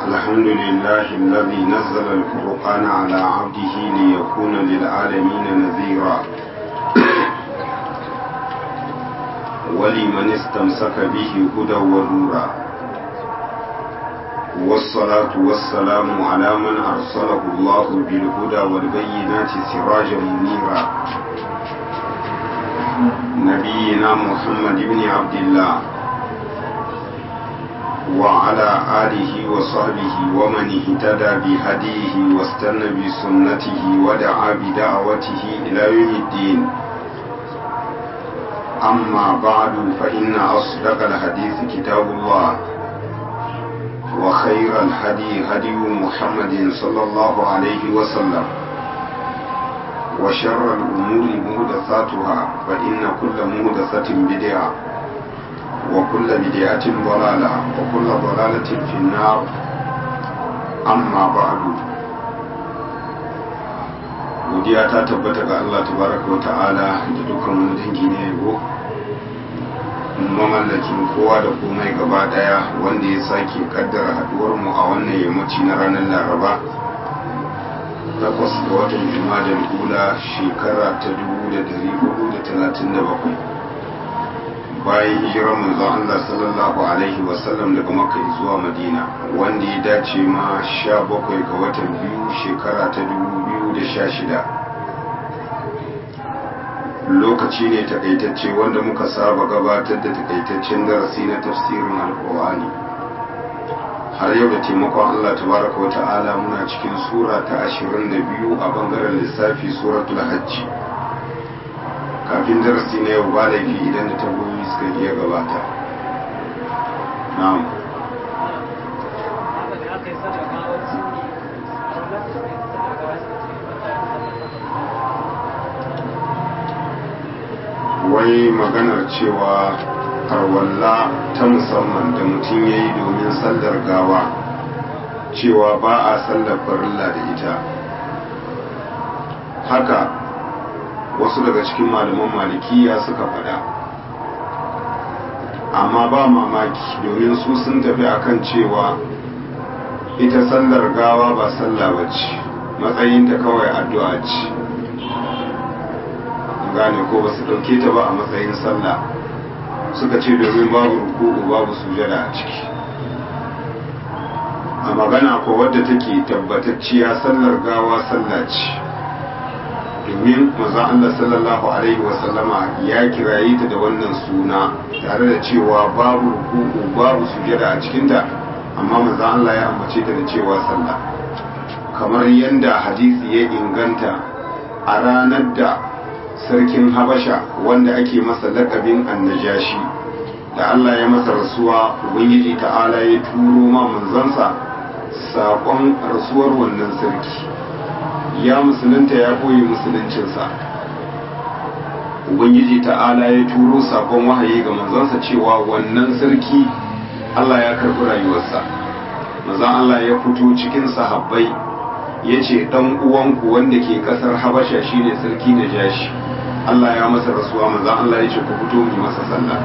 الحمد لله الذي نزل الفرقان على عبده ليكون للعالمين نذيرا ولمن استمسك به هدى ونورا والصلاة والسلام على من أرسله الله بالهدى والبينات سراجا منيرا نبينا محمد بن عبد الله وعلى آله وصحبه ومن اهتدى بهديه واستنى بسنته ودعا بدعوته إلى يوم الدين أما بعد فإن أصدق الحديث كتاب الله وخير الهدي هدي محمد صلى الله عليه وسلم وشر الأمور مهدثاتها فإن كل مهدثة بدعة وكل بدعة ضلالة وكل ضلالة في النار أما بعد godiya ta tabbata ga Allah tabaraka wa ta'ala da dukkan wani dangi na yabo mamallakin kowa da komai gaba daya wanda ya sake kaddara haduwar mu a wannan yammaci na ranar laraba takwas ga watan juma'a kula shekara ta 1437 bayan hijirar manzon Allah sallallahu alaihi wasallam daga makka zuwa madina wanda ya dace ma 17 ga watan biyu shekara ta 2016 lokaci ne takaitacce wanda muka saba gabatar da takaitaccen darasi na tafsirin alkur'ani har yau da taimakon Allah tabaraka wa ta'ala muna cikin sura ta 22 a bangaren lissafi suratul hajji kafin darasi na yau ba laifi idan da tambayoyi suka iya gabata na'am wai maganar cewa arwalla ta musamman da mutum ya yi domin sallar gawa cewa ba a sallar farilla da ita haka wasu daga cikin malaman malikiya suka faɗa amma ba mamaki domin su sun tafi akan cewa ita sallar gawa ba sallah bace matsayinta kawai addu'a ce gane ko ba su ɗauke ta ba a matsayin sallah suka ce domin babu ruku'u babu sujada a ciki a magana ko wadda take tabbatacciya sallar gawa sallah ce domin manzon Allah sallallahu alaihi wasallama ya kiraye ta da wannan suna tare da cewa babu ruku'u babu sujada a cikinta amma manzon Allah ya ambace ta da cewa sallah kamar yadda hadisi ya inganta a ranar da sarkin habasha wanda ake masa lakabin annajashi da Allah ya masa rasuwa ubangiji ta'ala ya turo ma manzansa saƙon rasuwar wannan sarki ya musulunta ya koyi musuluncinsa ubangiji ta'ala ya turo saƙon wahayi ga manzansa cewa wannan sarki Allah ya karɓi rayuwarsa manzan Allah ya fito cikin sahabbai ya ce ɗan uwanku wanda ke ƙasar habasha shine sarki na jashi Allah ya masa rasuwa manzan Allah ya ce ku fito mu masa sallah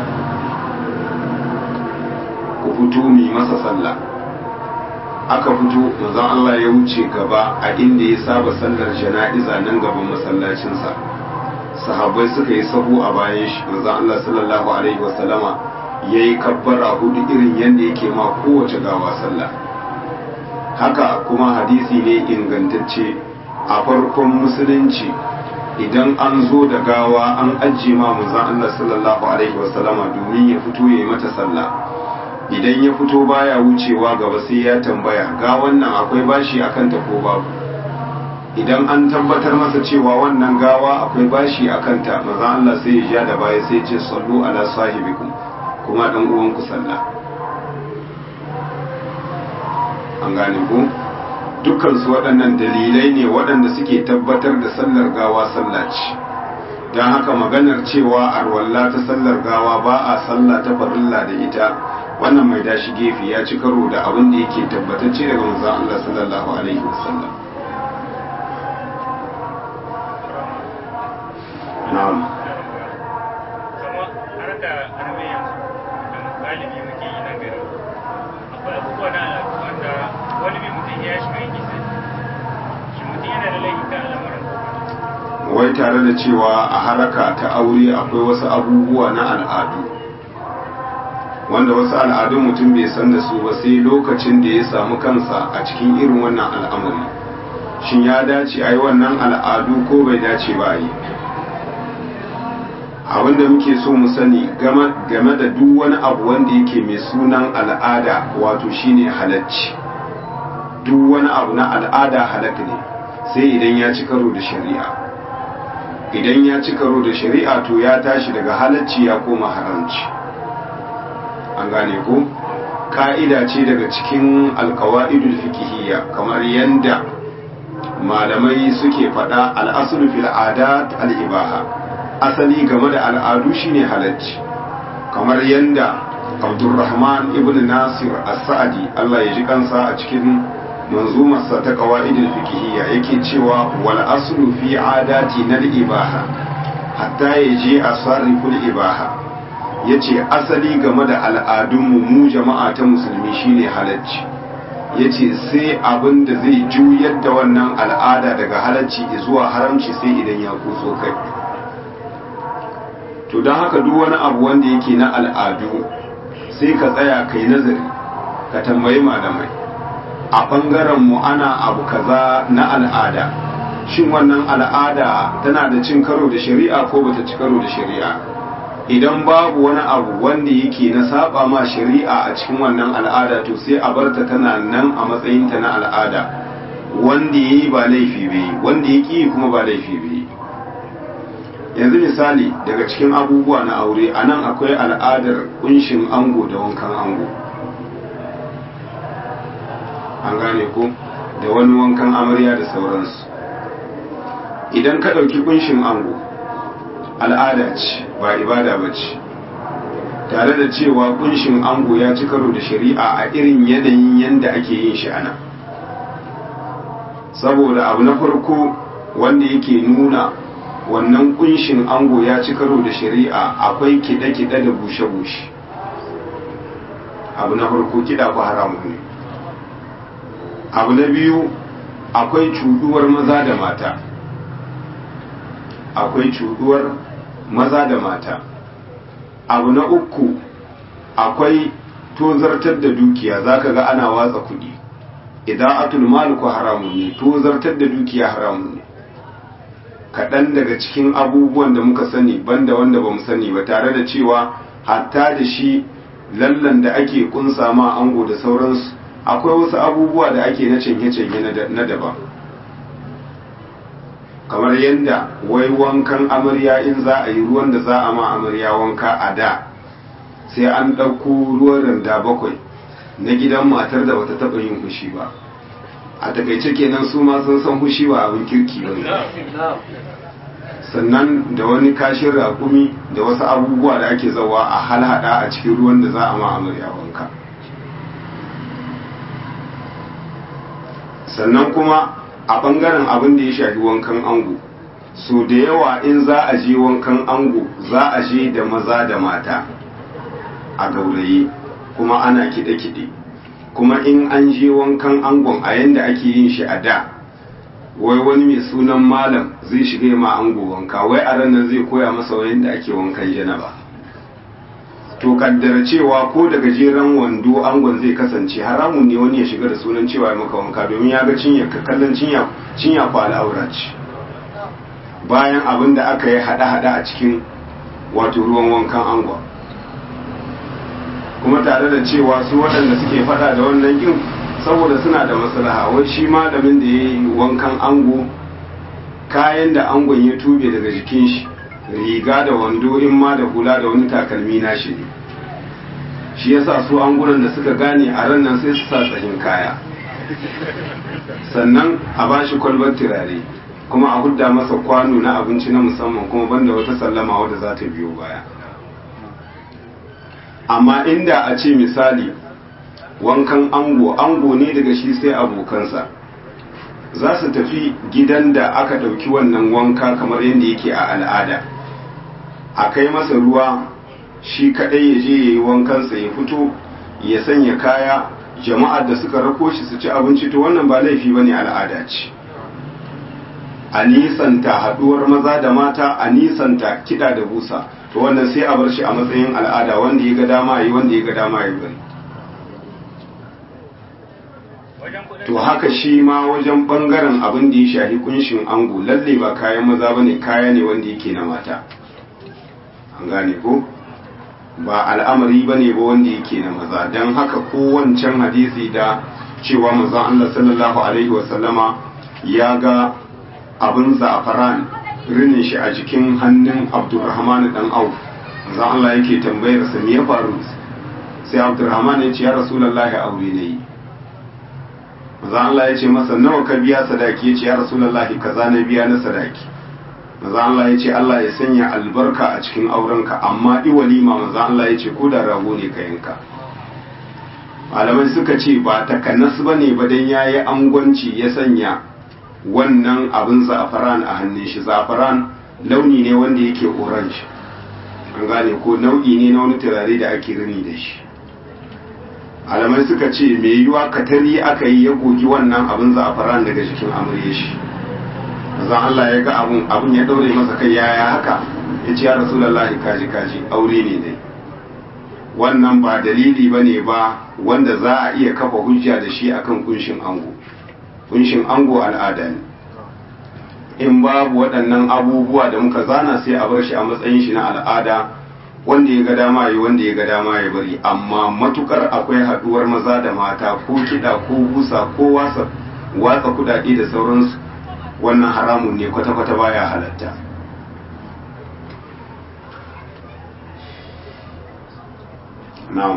ku fito mu masa sallah aka fito manzan Allah ya wuce gaba a inda ya saba sallar jana'iza nan gaban masallacinsa sahabbai suka yi sahu a bayan shi manzan Allah sallallahu alaihi wasallama ya yi kabbara hudu irin yadda yake ma kowace gawa sallah haka kuma hadisi ne ingantacce a farkon musulunci idan an zo da gawa an ajiye ma manzon Allah sallallahu alaihi wasallama domin ya fito ya yi mata sallah idan ya fito baya wucewa gaba sai ya tambaya ga wannan akwai bashi akan ta ko babu idan an tabbatar masa cewa wannan gawa akwai bashi akan ta manzon Allah sai ya ja da baya sai ya ce sallu ala sahibikum kuma dan uwanku sallah an gane ku dukkansu waɗannan dalilai ne waɗanda suke tabbatar da sallar gawa sallah ce don haka maganar cewa arwalla ta sallar gawa ba a sallah ta farilla da ita wannan mai dashi gefe ya ci karo da abin da yake tabbatacce daga manzon Allah sallallahu alaihi wasallam na'am kuma harka armiya galibi muke yi nan gari akwai abubuwa na wanda wani bi mutum ya shiga yake sai shi mutum yana da laifi kan al'amuran wai tare da cewa a haraka ta aure akwai wasu abubuwa na al'adu wanda wasu al'adun mutum bai san da su ba sai lokacin da ya samu kansa a cikin irin wannan al'amari shin ya dace a yi wannan al'adu ko bai dace ba a yi abinda muke so mu sani game da duk wani abu wanda yake mai sunan al'ada wato shine halacci duk wani abu na al'ada halak ne sai idan ya ci karo da shari'a idan ya ci karo da shari'a to ya tashi daga halacci ya koma haramci an gane ko ka'ida ce daga cikin alkawa'idul fikihiyya kamar yanda malamai suke faɗa al'asulu fil adat al'ibaha asali game da al'adu shine halacci kamar yanda abdurrahman ibn nasir as-sa'di Allah ya ji kansa a cikin manzumarsa ta qawaidul fiqhiyya yake cewa wal aslu fi adati nal ibaha hatta yaji asariful ibaha yace asali game da al'adunmu mu jama'a ta musulmi shine halacci yace sai abin da zai juyar da wannan al'ada daga halacci zuwa haramci sai idan ya kuso kai to don haka duk wani abu wanda yake na al'adu sai ka tsaya kai nazari ka tambayi malamai a ɓangaren mu ana abu kaza na al'ada shin wannan al'ada tana da cin karo da shari'a ko bata ci karo da shari'a idan babu wani abu wanda yake na saba ma shari'a a cikin wannan al'ada to sai a barta tana nan a matsayinta na al'ada wanda ya yi ba laifi bai wanda ya ƙi kuma ba laifi bai yanzu misali daga cikin abubuwa na aure a nan akwai al'adar kunshin ango da wankan ango an gane ko da wani wankan amarya da sauransu idan ka ɗauki kunshin ango al'ada ce ba ibada ba ce tare da cewa kunshin ango ya ci karo da shari'a a irin yanayin yadda ake yin shi ana saboda abu na farko wanda yake nuna wannan kunshin ango ya ci karo da shari'a akwai kiɗe-kiɗe da bushe-bushe abu na farko kiɗa ku haramu ne abu na biyu akwai cuduwar maza da mata akwai cuduwar maza da mata abu na uku akwai tozartar da dukiya zaka ga ana watsa kuɗi idan atul maliku haramun ne tozartar da dukiya haramun ne kaɗan daga cikin abubuwan da muka sani banda wanda ba mu sani ba tare da cewa hatta da shi lallan da ake kunsa ma ango da sauransu akwai wasu abubuwa da ake na canye-canye na daban kamar yadda wai wankan amarya in za a yi ruwan da za a ma amarya wanka a da sai an ɗauko ruwan randa bakwai na gidan matar da bata taɓa yin fushi ba a takaice kenan su ma sun san fushi ba abin kirki ba sannan da wani kashin raƙumi da wasu abubuwa da ake zawa a halhada a cikin ruwan da za a ma amarya wanka sannan kuma a ɓangaren abin da ya shafi wankan ango so da yawa in za a je wankan ango za a je da maza da mata a gauraye kuma ana kiɗe-kiɗe kuma in an je wankan angon a yanda ake yin shi a da wai wani mai sunan malam zai shiga ma ango wanka wai a ranar zai koya masa wayan da ake wankan janaba to kaddara cewa ko da gajeren wando angon zai kasance haramun ne wani ya shiga da sunan cewa ya maka wanka domin ya ga cinya kallon cinya cinya ko al'aura ce bayan abin da aka yi hada-hada a cikin wato ruwan wankan angon kuma tare da cewa su waɗanda suke fada da wannan kin saboda suna da maslaha wai shi malamin da ya yi wankan ango kayan da angon ya tube daga jikin shi riga da wando in ma da hula da wani takalmi na shi ne shi yasa su angunan da suka gane a ran nan sai su sa tsahin kaya sannan a ba shi kwalbar turare kuma a hudda masa kwano na abinci na musamman kuma banda wata sallama wadda za ta biyo baya amma inda a ce misali wankan ango ango ne daga shi sai abokansa za su tafi gidan da aka ɗauki wannan wanka kamar yadda yake a al'ada a kai masa ruwa shi kaɗai ya je ya yi wankansa ya fito ya sanya kaya jama'ar da suka rako shi su ci abinci to wannan ba laifi bane al'ada ce a nisanta haduwar maza da mata a nisanta kiɗa da busa to wannan sai a bar shi a matsayin al'ada wanda ya ga dama yi wanda ya ga dama yi bari to haka shi ma wajen bangaren abin da ya shahi kunshin ango lalle ba kayan maza bane kaya ne wanda yake na mata an gane ko ba al'amari bane ba wanda yake na maza don haka kowancan hadisi da cewa manzon Allah sallallahu alaihi wasallama ya ga abin za'afaran rinin shi a jikin hannun Abdurrahman dan Auf manzon Allah yake tambayar sa me ya faru sai Abdurrahman ya ce ya Rasulullahi aure ne yi maza Allah ya ce masa nawa ka biya sadaki ya ce ya rasulullahi kaza na biya na sadaki maza Allah ya ce Allah ya sanya albarka a cikin aurenka amma i walima maza Allah ya ce ko da rago ne ka yanka malamai suka ce ba takanas ba ne ba dan yayi angwanci ya sanya wannan abin za'afaran a hannun shi za'afaran launi ne wanda yake orange an gane ko nau'i ne na wani turare da ake rini da shi alamai suka ce mai yiwa katari aka yi ya gogi wannan abin za'afaran daga jikin amurye shi zan Allah ya ga abun abun ya daure masa kai yaya haka ya ce ya rasulullahi kaji kaji aure ne dai wannan ba dalili ba ne ba wanda za a iya kafa hujja da shi akan kunshin ango kunshin ango al'ada ne in babu waɗannan abubuwa da muka zana sai a bar shi a matsayin shi na al'ada wanda ya ga dama yi wanda ya ga dama ya bari amma matukar akwai haduwar maza da mata ko kiɗa ko busa ko wasa watsa kudade da sauransu wannan haramun ne kwata-kwata baya halatta na'am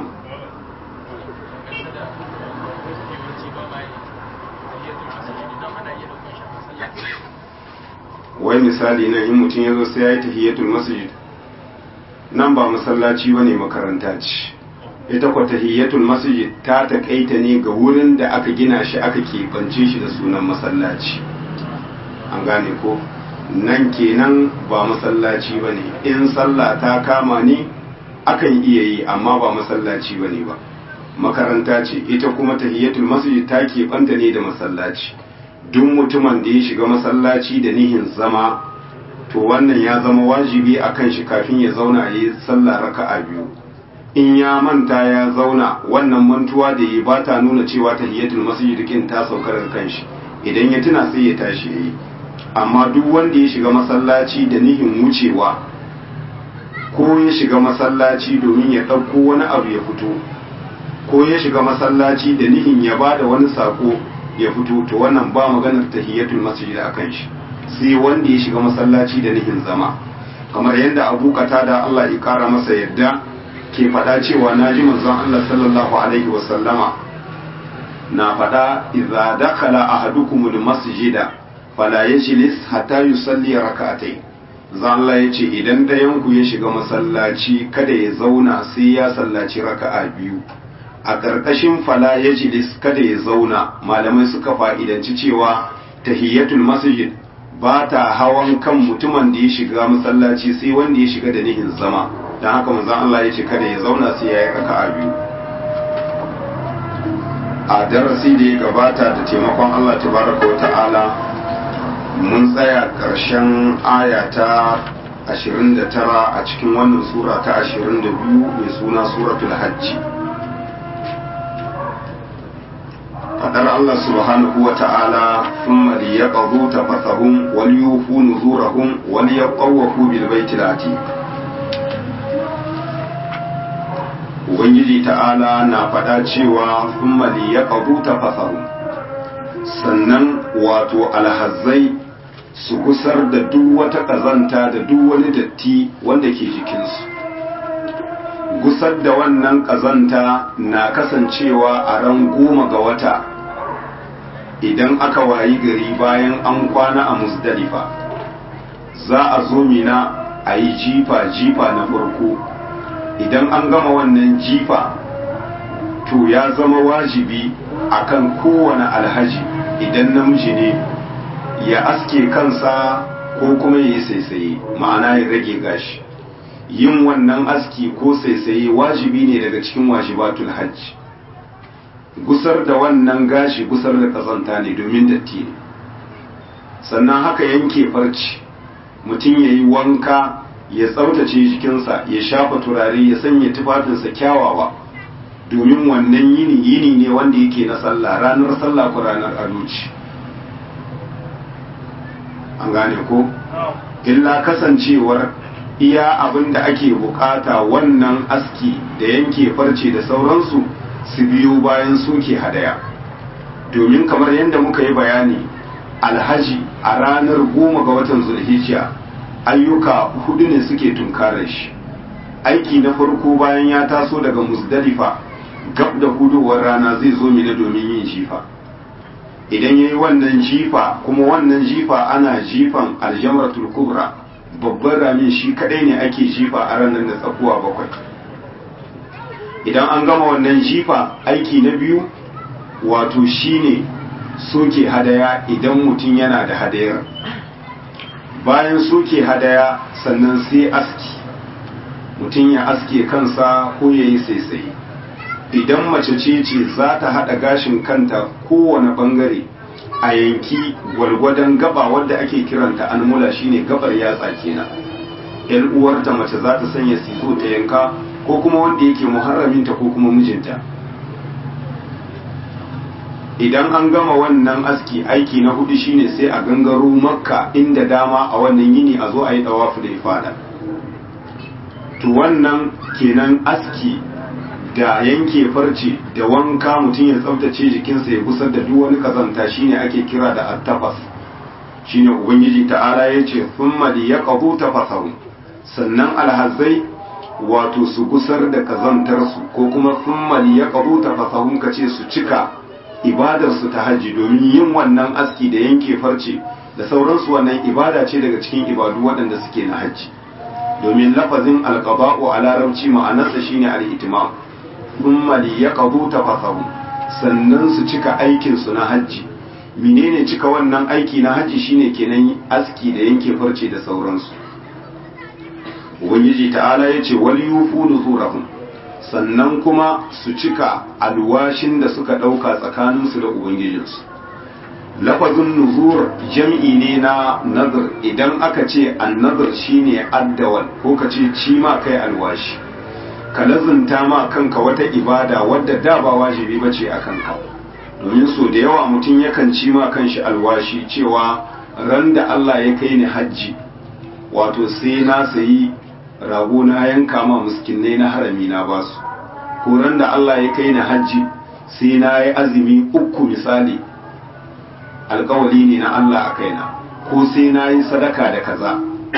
wai misali nan in mutum ya zo sai ya yi tahiyatul masjid nan ba masallaci bane makaranta ce ita kwa tahiyatul masjid ta takaita ne ga wurin da aka gina shi aka keɓance shi da sunan masallaci an gane ko nan kenan ba masallaci bane in sallah ta kama ni akan iya yi amma ba masallaci bane ba makaranta ce ita kuma tahiyatul masjid ta keɓanta ne da masallaci duk mutumin da ya shiga masallaci da nihin zama to wannan ya zama wajibi a kan shi kafin ya zauna ya yi sallah raka'a biyu in ya manta ya zauna wannan mantuwa da yi ba ta nuna cewa tahiyatul masjid kin ta sauka daga kanshi idan ya tuna sai ya tashi yayi amma duk wanda ya shiga masallaci da nihin wucewa ko ya shiga masallaci domin ya ɗauko wani abu ya fito ko ya shiga masallaci da nihin ya ba da wani sako ya fito to wannan ba maganar tahiyatul masjid a kan shi sai wanda ya shiga masallaci da nihin zama kamar yadda abu da Allah ya kara masa yadda ke faɗa cewa na ji manzon Allah sallallahu alaihi wasallama na faɗa idza dakhala ahadukumul masjida fala yajlis hatta yusalli rak'atayn zan Allah ya ce idan ɗayan ku ya shiga masallaci kada ya zauna sai ya sallaci raka'a biyu a ƙarƙashin fala yajlis kada ya zauna malamai suka fa'idanci cewa tahiyatul masjid ba ta hawan kan mutumin da ya shiga masallaci sai wanda ya shiga da nihin zama don haka manzon Allah ya ce kada ya zauna sai ya yi raka'a biyu a darasi da ya gabata da taimakon Allah tabaraka wa ta'ala mun tsaya ƙarshen aya ta 29 a cikin wannan sura ta 22 mai suna suratul hajji fadar Allah subhanahu wa ta'ala thumma liyaqdu tafathahum wal yufu nuzurahum wal yaqawu bil baitil atiq ubangiji ta'ala na faɗa cewa thumma liyaqdu tafathahum sannan wato alhazzai su gusar da duk wata ƙazanta da duk wani datti wanda ke jikinsu gusar da wannan ƙazanta na kasancewa a ran goma ga wata idan aka wayi gari bayan an kwana a musdalifa za a zo mina a yi jifa-jifa na farko idan an gama wannan jifa to ya zama wajibi akan kowane alhaji idan namiji ne ya aske kansa ko kuma ya yi saisaye ma'ana ya rage gashi yin wannan aski ko saisaye wajibi ne daga cikin wajibatul hajji gusar da wannan gashi gusar da kazanta ne domin datti ne sannan haka yanke farci mutum ya yi wanka ya tsaftace jikinsa ya shafa turare ya sanya tufafinsa kyawawa domin wannan yini yini ne wanda yake na sallah ranar sallah ko ranar aluci an gane ko illa kasancewar iya abin da ake bukata wannan aski da yanke farce da sauransu su biyo bayan suke hadaya domin kamar yadda muka yi bayani alhaji a ranar goma ga watan zulhijja ayyuka hudu ne suke tunkarar shi aiki na farko bayan ya taso daga musdalifa gab da hudowar rana zai zo mina domin yin jifa idan ya yi wannan jifa kuma wannan jifa ana jifan aljamratul kubra babban ramin shi kadai ne ake jifa a ranar da tsakuwa bakwai idan an gama wannan jifa aiki na biyu wato shine soke hadaya idan mutum yana da hadayar bayan soke hadaya sannan sai aski mutum ya aske kansa ko ya yi saisaye idan mace ce ce za ta haɗa gashin kanta kowane ɓangare a yanki gwalgwadon gaba wadda ake kiranta almula shine gabar yatsa kenan yan uwarta mace za ta sanya sizo ta yanka ko kuma wanda yake muharraminta ko kuma mijinta idan an gama wannan aski aiki na hudu shine sai a gangaro makka inda dama a wannan yini a zo a yi dawafu da ifada to wannan kenan aski da yanke farce da wanka mutum ya tsaftace jikinsa ya kusar da duk wani kazanta shine ake kira da attafas shine ubangiji ta'ala ya ce thumma liyaqdu tafasahu sannan alhazai wato su gusar da kazantarsu ko kuma thumma liyaqdu tafasahum kace su cika ibadarsu ta hajji domin yin wannan aski da yanke farce da sauransu wannan ibada ce daga cikin ibadu waɗanda suke na hajji domin lafazin alqaba'u a larabci ma'anarsa shine al-itimam thumma liyaqdu tafasahu sannan su cika aikin su na hajji menene cika wannan aiki na hajji shine kenan aski da yanke farce da sauransu ubangiji ta'ala yace wal yufu nuzurahum sannan kuma su cika alwashin da suka ɗauka tsakaninsu da ubangijinsu lafazin nuzur jam'i ne na nazar idan aka ce annazar shine addawal ko ka ce ci ma kai alwashi ka lazunta ma kanka wata ibada wadda da ba wajibi ba ce a kanka domin so da yawa mutum yakan ci ma kanshi alwashi cewa ran da Allah ya kai ni hajji wato sai na sayi rago na yanka ma miskinai na harami na basu ko ran da Allah ya kai ni hajji sai na yi azumi uku misali alkawali ne na Allah a kaina ko sai na yi sadaka da kaza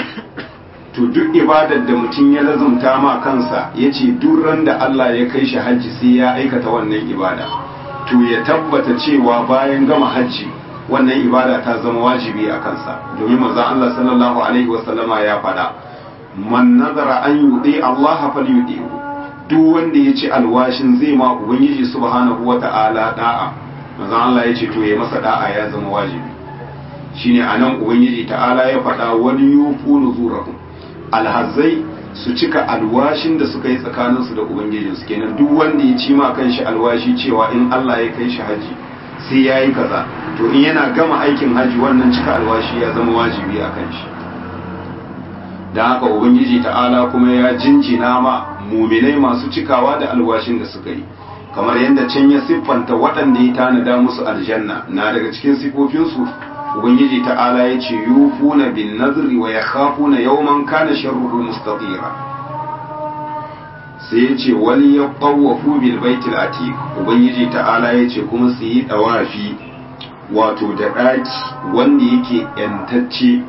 to duk ibadar da mutum ya lazumta ma kansa ya ce duk ran da Allah ya kai shi hajji sai ya aikata wannan ibada to ya tabbata cewa bayan gama hajji wannan ibada ta zama wajibi a kansa domin manzon Allah sallallahu alaihi wasallama ya faɗa man nazara an yudi Allah falyudihu duk wanda ya ci alwashin zai ma ubangiji subhanahu wata'ala da'a manzon Allah ya ce to ya masa da'a ya zama wajibi shine anan ubangiji ta'ala ya faɗa wani yufu nuzurahum alhazzai su cika alwashin da suka yi tsakaninsu da ubangijinsu kenan duk wanda ya ci ma kanshi alwashi cewa in Allah ya kai shi haji sai ya yi kaza to in yana gama aikin haji wannan cika alwashi ya zama wajibi a kan shi da haka ubangiji ta'ala kuma ya jinjina ma muminai masu cikawa da alwashin da suka yi kamar yadda can ya siffanta waɗanda ya tanada musu aljanna na daga cikin sifofinsu ubangiji ta'ala ya ce yufuna bin nazri wa yakhafuna yawman kana sharruhu mustatira sai ya ce wani ya ƙawafu bil baitul atiq ubangiji ta'ala ya ce kuma su yi dawafi wato da ɗaki wanda yake yantacce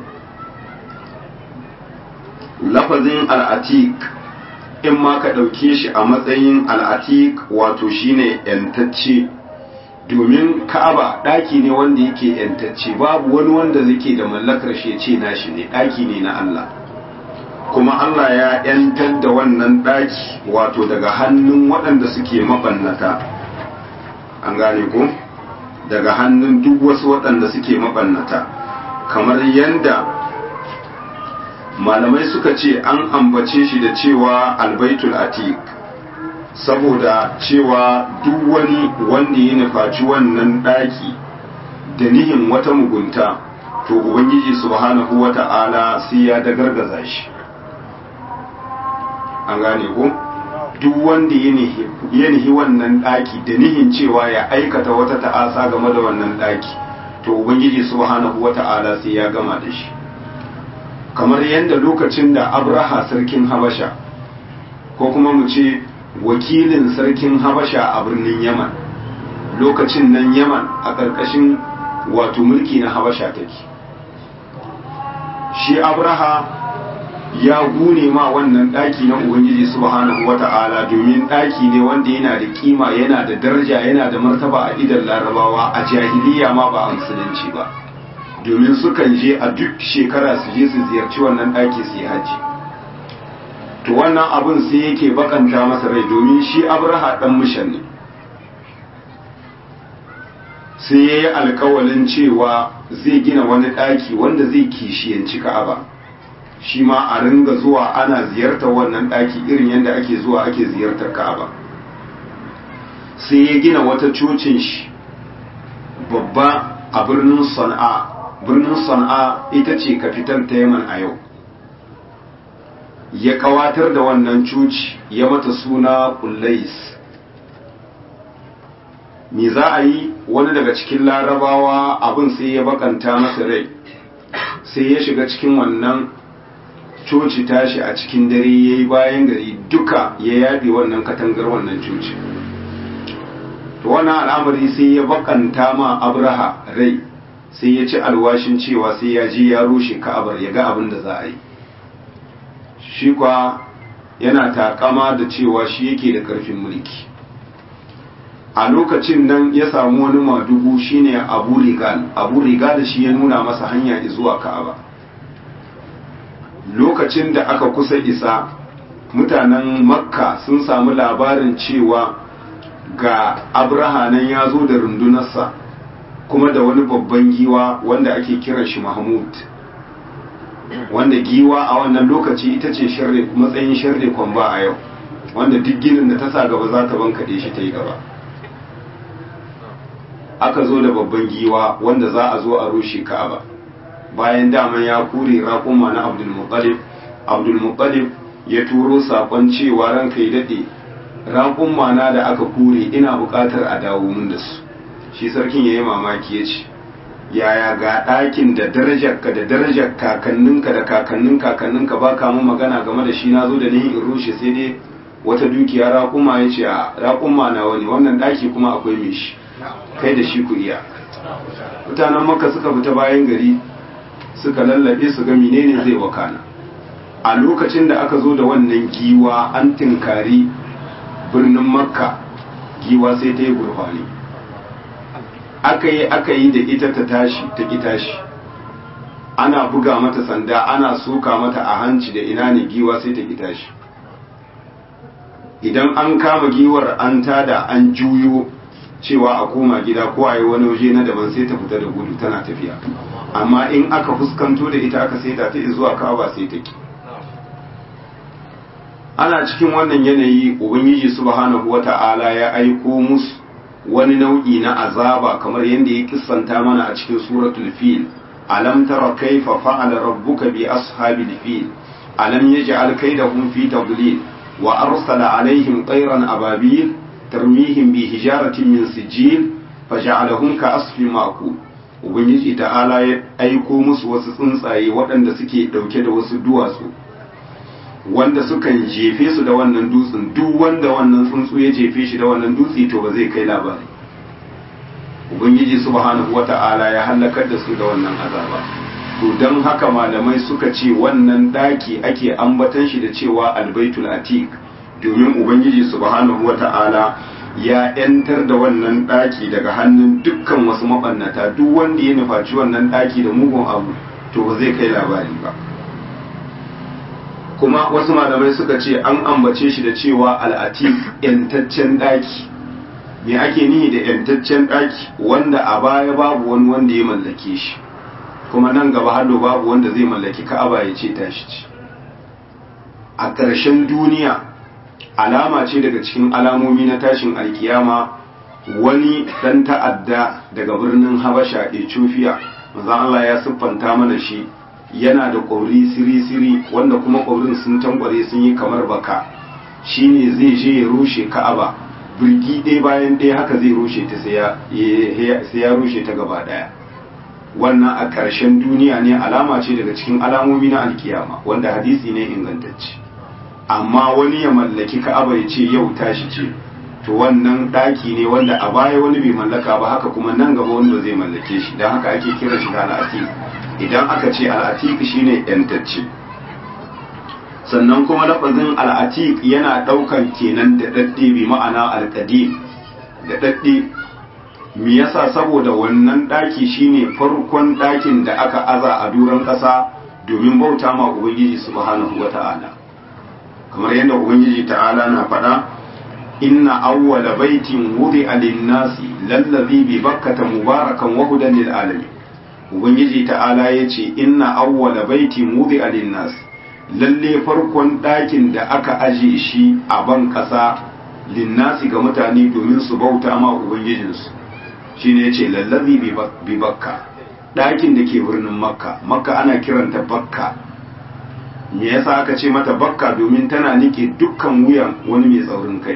lafazin al'atiq in ma ka ɗauke shi a matsayin al'atiq wato shine yantacce domin ka'aba ɗaki ne wanda yake yantacce babu wani wanda zake da mallakar shi ce nashi ne ɗaki ne na Allah kuma Allah ya yantar da wannan ɗaki wato daga hannun waɗanda suke mabannata an gane ko daga hannun duk wasu waɗanda suke mabannata kamar yadda malamai suka ce an ambace shi da cewa albaitul atiq saboda cewa duk wani wanda ya nufaci wannan ɗaki da nihin wata mugunta to ubangiji subhanahu wata'ala sai ya dagargaza shi an gane ko duk wanda ya nihi wannan ɗaki da nihin cewa ya aikata wata ta'asa game da wannan ɗaki to ubangiji subhanahu wata'ala sai ya gama da shi kamar yadda lokacin da abraha sarkin habasha ko kuma mu ce wakilin sarkin habasha a birnin yaman lokacin nan yaman a ƙarƙashin wato mulki na habasha take shi abraha ya gune ma wannan ɗaki na ubangiji subhanahu wata'ala domin ɗaki ne wanda yana da kima yana da daraja yana da martaba a idan larabawa a jahiliya ma ba a musulunci ba domin sukan je a duk shekara su je su ziyarci wannan ɗaki su yi haji to wannan abin sai yake bakanta masa rai domin shi abraha ɗan mishan ne sai ya yi alkawalin cewa zai gina wani ɗaki wanda zai kishiyanci ka'aba shi ma a ringa zuwa ana ziyartar wannan ɗaki irin yadda ake zuwa ake ziyartar ka'aba sai ya gina wata cocin shi babba a birnin sana'a birnin sana'a ita ce kafitar ta yaman a yau ya kawatar da wannan coci ya mata suna kullais me za a yi wani daga cikin larabawa abin sai ya bakanta masa rai sai ya shiga cikin wannan coci tashi a cikin dare ya yi bayan gari duka ya yaɗe wannan katangar wannan coci to wannan al'amari sai ya bakanta ma abraha rai sai ya ci alwashin cewa sai ya je ya rushe ka'abar ya ga abin da za a yi shi kwa yana takama da cewa shi yake da karfin mulki a lokacin nan ya samu wani madugu shine abu rigal abu rigal shi ya nuna masa hanya zuwa ka'aba lokacin da aka kusa isa mutanen makka sun samu labarin cewa ga abraha nan ya zo da rundunarsa kuma da wani babban giwa wanda ake kiran shi mahmud wanda giwa a wannan lokaci ita ce matsayin shirre kwamba a yau wanda duk ginin da ta sa gaba za ta bankaɗe shi ta yi gaba aka zo da babban giwa wanda za a zo a rushe ka'aba bayan daman ya kure raƙuma na abdulmuttalib abdulmuttalib ya turo saƙon cewa ranka ya daɗe raƙuma na da aka kure ina buƙatar a dawo mun da su shi sarkin ya yi mamaki ya ce yaya ga ɗakin da darajarka da darajar kakanninka da kakannin kakanninka ba ka mun magana game da shi na zo da ni in rushe sai dai wata dukiya raƙuma ya ce a raƙuma na wani wannan ɗaki kuma akwai mai shi kai da shi ku iya mutanen makka suka fita bayan gari suka lallabe su ga menene zai wakana a lokacin da aka zo da wannan giwa an tinkari birnin makka giwa sai ta yi gurfani aka yi aka yi da ita ta tashi ta ki tashi ana buga mata sanda ana soka mata a hanci da ina ne giwa sai ta ki tashi idan an kama giwar an tada an juyo cewa a koma gida ko a yi wani waje na daban sai ta fita da gudu tana tafiya amma in aka fuskanto da ita aka saita ta zuwa ka'aba sai ta ki ana cikin wannan yanayi ubangiji subhanahu wata'ala ya aiko musu wani nau'i na azaba kamar yadda ya kissanta mana a cikin suratul fil alam tara kaifa fa'ala rabbuka bi ashabil fil alam yaj'al kaydahum fi tadlil wa arsala alaihim tayran ababil tarmihim bi hijaratin min sijil faja'alahum ka asfin ma'kul ubangiji ta'ala ya aiko musu wasu tsuntsaye waɗanda suke ɗauke da wasu duwatsu wanda sukan jefe su da wannan dutsen duk wanda wannan tsuntsu ya jefe shi da wannan dutse to ba zai kai labari ubangiji subhanahu wata'ala ya halakar da su da wannan azaba to don haka malamai suka ce wannan daki ake ambatan shi da cewa albaitul atiq domin ubangiji subhanahu wata'ala ya yantar da wannan daki daga hannun dukkan wasu mabannata duk wanda ya nufaci wannan daki da mugun abu to ba zai kai labari ba kuma wasu malamai suka ce an ambace shi da cewa al'atik yantaccen daki me ake nihi da yantaccen daki wanda a baya babu wani wanda ya mallake shi kuma nan gaba hado babu wanda zai mallaki ka'aba ya ce tashi ce a ƙarshen duniya alama ce daga cikin alamomi na tashin alkiyama wani dan ta'adda daga birnin habasha ethiopia manzon Allah ya siffanta mana shi yana da ƙwauri siri-siri wanda kuma ƙwaurin sun tankware sun yi kamar baka shine zai je ya rushe ka'aba birgi ɗaya bayan ɗaya haka zai rushe ta sai ya rushe ta gaba ɗaya wannan a ƙarshen duniya ne alama ce daga cikin alamomi na alkiyama wanda hadisi ne ingantacce amma wani ya mallaki ka'aba ya ce yau tashi ce to wannan ɗaki ne wanda a baya wani bai mallaka ba haka kuma nan gaba wani ba zai mallake shi don haka ake kira shi da al'atik idan aka ce al'atik shine yantacce sannan kuma lafazin al'atik yana ɗaukan kenan da ɗaɗɗe bi ma'ana alƙadim da ɗaɗɗe me yasa saboda wannan ɗaki shine farkon ɗakin da aka aza a duran ƙasa domin bauta ma ubangiji subhanahu wata'ala kamar yadda ubangiji ta'ala na faɗa inna awwala baitin wudi'a lin-nasi lallazi bi bakkata mubarakan wa hudan lil alamin ubangiji ta'ala yace inna awwala baitin wudi'a lin-nasi lalle farkon ɗakin da aka aje shi a ban ƙasa linnasi ga mutane domin su bauta ma ubangijinsu shine yace lallazi bi bakka ɗakin da ke birnin makka makka ana kiranta bakka me yasa aka ce mata bakka domin tana nike dukkan wuyan wani mai tsaurin kai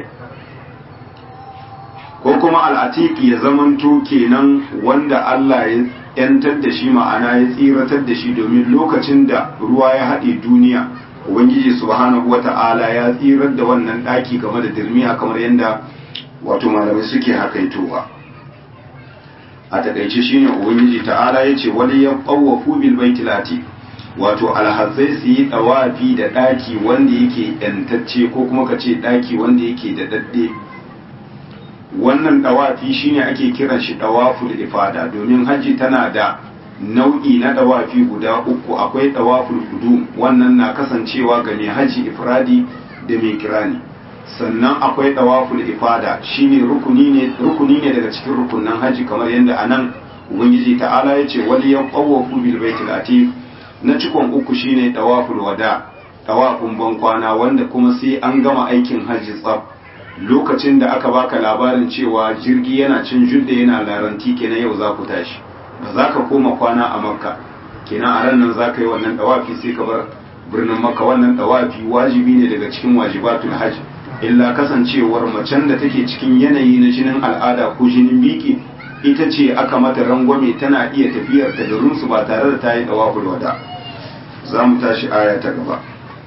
ko kuma al'atiki ya zamanto kenan wanda Allah ya yantar da shi ma'ana ya tsiratar da shi domin lokacin da ruwa ya haɗe duniya ubangiji subhanahu wata'ala ya tsirar da wannan ɗaki game da dirmiya kamar yadda wato malamai suke hakaitowa a takaice shine ubangiji ta'ala ya ce wani ya ɓawafu bil baitil atiq wato alhazai su yi ɗawafi da ɗaki wanda yake yantacce ko kuma ka ce ɗaki wanda yake da daɗe wannan ɗawafi shine ake kiran shi ɗawaful ifada domin hajji tana da nau'i na ɗawafi guda uku akwai ɗawaful hudum wannan na kasancewa ga mai hajji ifradi da mai kirani sannan akwai ɗawaful ifada shine rukuni ne rukuni ne daga cikin rukunan hajji kamar yadda anan ubangiji ta'ala ya ce wal yaqawafu bil baitil atiq na cikon uku shine ɗawaful wada ɗawafin bankwana wanda kuma sai an gama aikin hajji tsaf lokacin da aka baka labarin cewa jirgi yana cin judda yana laranti kenan yau za ku tashi ba za ka koma kwana a makka kenan a ran nan za ka yi wannan dawafi sai ka bar birnin makka wannan dawafi wajibi ne daga cikin wajibatul hajj illa kasancewar macen da take cikin yanayi na jinin al'ada ko jinin biki ita ce aka mata rangwame tana iya tafiyar ta garinsu ba tare da ta yi dawaful wada za mu tashi aya ta gaba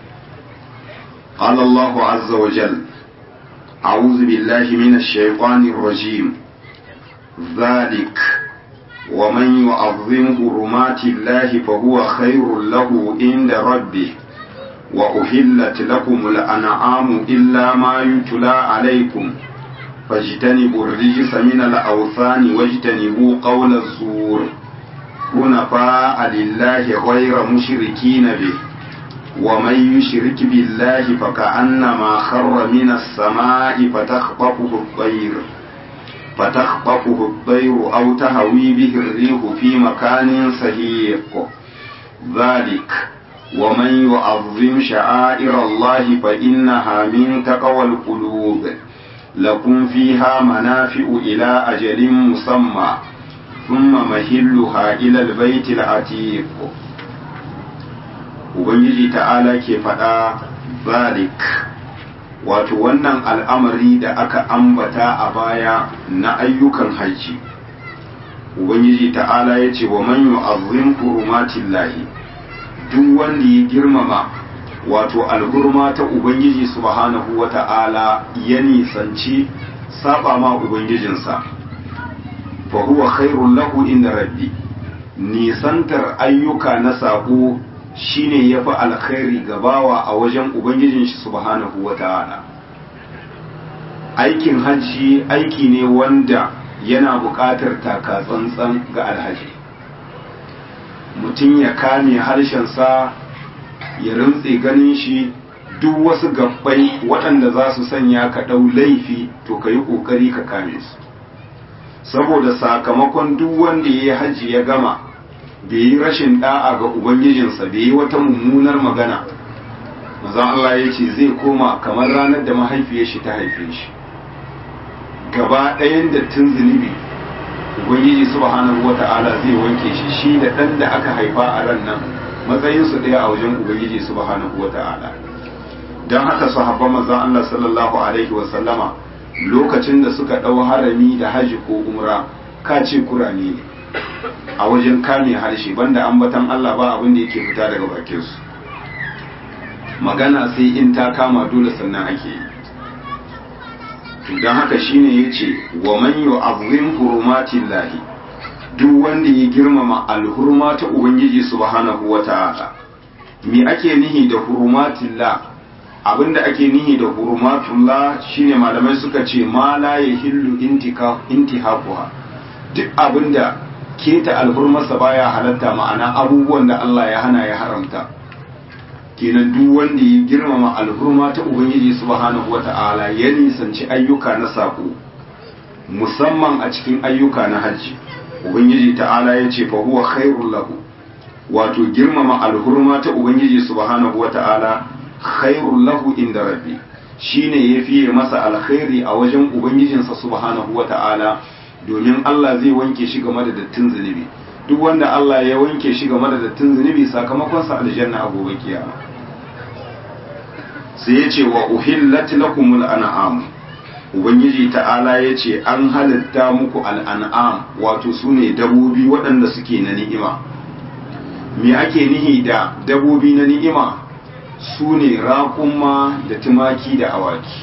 قال الله عز وجل أعوذ بالله من الشيطان الرجيم ذلك ومن يعظم حرمات الله فهو خير له عند ربه وأحلت لكم الأنعام إلا ما يتلى عليكم فاجتنبوا الرجس من الأوثان واجتنبوا قول الزور حنفاء لله غير مشركين به ومن يشرك بالله فكأنما خر من السماء فتخطفه الطير فتخطفه الطير أو تهوي به الريح في مكان سهيق ذلك ومن يعظم شعائر الله فإنها من تقوى القلوب لكم فيها منافع إلى أجل مسمى ثم مهلها إلى البيت العتيق Ubangiji ta'ala ke faɗa zalik wato wannan al'amari da aka ambata a baya na ayyukan hajji Ubangiji ta'ala ya ce wa man yu'azzim hurumatin lahi duk wanda ya girmama wato alhurma ta Ubangiji subhanahu wa ta'ala ya nisanci saba ma Ubangijinsa fa huwa khairun lahu inda rabbi nisantar ayyuka na sako shine ya fi alkhairi gabawa a wajen ubangijin shi subhanahu wa ta'ala aikin hajji aiki ne wanda yana buƙatar taka tsantsan ga alhaji mutum ya kame harshensa ya rintse ganin shi duk wasu gabbai waɗanda za su sanya ka ɗau laifi to ka yi ƙoƙari ka kame su saboda sakamakon duk wanda ya yi hajji ya gama bai yi rashin da'a ga ubangijinsa bai yi wata mummunar magana manzon Allah ya ce zai koma kamar ranar da mahaifiyar shi ta haife shi gaba ɗayan dattin zunubi ubangiji subhanahu wata'ala zai wanke shi shi da ɗan da aka haifa a ran nan matsayinsu ɗaya a wajen ubangiji subhanahu wata'ala don haka sahabban manzon Allah sallallahu alaihi wa sallama lokacin da suka ɗau harami da haji ko umra ka ce kurani ne a wajen kame harshe banda ambatan Allah ba abin da yake fita daga bakinsu magana sai in ta kama dole sannan ake yi don haka shine ya ce wa man yu'azzim hurumatin lahi duk wanda ya girmama alhurma ta ubangiji subhanahu wa ta'ala me ake nihi da hurumatin la abinda ake nihi da hurumatullah shine malamai suka ce ma la yahillu intika intihaquha duk abinda keta alhurmarsa baya halatta ma'ana abubuwan da Allah ya hana ya haramta kenan duk wanda ya girmama alhurma ta ubangiji subhanahu wata'ala ya nisanci ayyuka na sako musamman a cikin ayyuka na hajji ubangiji ta'ala ya ce fa huwa khairul lahu wato girmama alhurma ta ubangiji subhanahu wata'ala khairul lahu inda rabbi shine yafiye masa alkhairi a wajen ubangijinsa subhanahu wata'ala domin Allah zai wanke shi game da dattin zunubi duk wanda Allah ya wanke shi game da dattin zunubi sakamakon sa aljanna a gobe kiyama sai ya ce wa uhillat lakumul an'am ubangiji ta'ala ya ce an halitta muku al'an'am wato su ne dabobi waɗanda suke na ni'ima me ake nihi da dabobi na ni'ima su ne raƙumma da tumaki da awaki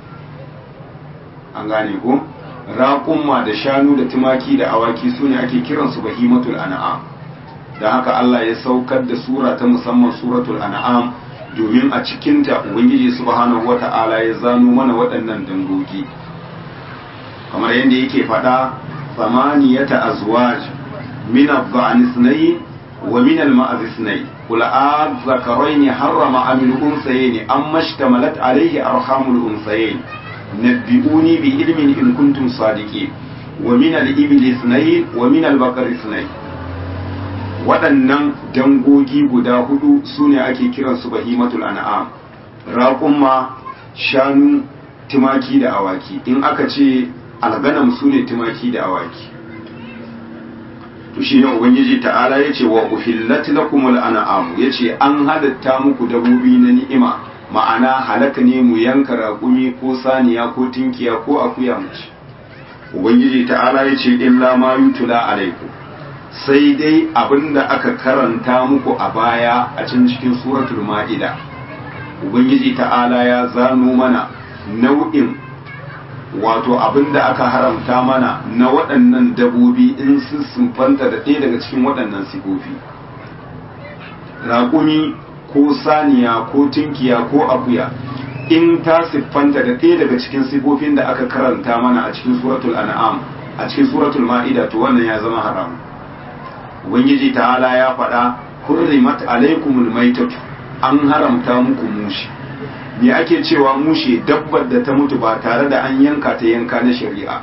an gane ko raƙumma da shanu da tumaki da awaki su ne ake kiransu bahimatul an'am da haka Allah ya saukar da sura ta musamman suratul an'am domin a cikinta ubangiji subhanahu wata'ala ya zano mana waɗannan dangogi kamar yadda yake faɗa samaniyata azwaj min adh-dha'n ithnayn wa min al-ma'z ithnayn qul a'adh-dhakarayn harrama am al-unthayayn amma ishtamalat alayhi arhamul unthayayn nabbi'uni bi ilmin in kuntum sadiqin wa min al-ibli ithnayn wa min al-baqari ithnayn waɗannan dangogi guda hudu su ne ake kiransu bahimatul an'am raƙumma shanu tumaki da awaki in aka ce alganam su ne tumaki da awaki to shine ubangiji ta'ala ya ce wa uhillat lakumul an'am ya ce an halatta muku dabobi na ni'ima ma'ana halaka ne mu yanka raƙumi ko saniya ko tinkiya ko akuya mu ci ubangiji ta'ala ya ce illa ma yutula alaikum sai dai abinda aka karanta muku a baya a can cikin suratul ma'ida ubangiji ta'ala ya zano mana nau'in wato abinda aka haramta mana na waɗannan dabobi in sun sunfanta da ɗaya daga cikin waɗannan sifofi raƙumi ko saniya ko tunkiya ko akuya in ta siffanta da ɗaya daga cikin sifofin da aka karanta mana a cikin suratul an'am a cikin suratul ma'ida to wannan ya zama haramu ubangiji ta'ala ya faɗa hurrimat alaikumul maitatu an haramta muku mushi me ake cewa mushe dabbar da ta mutu ba tare da an yanka ta yanka na shari'a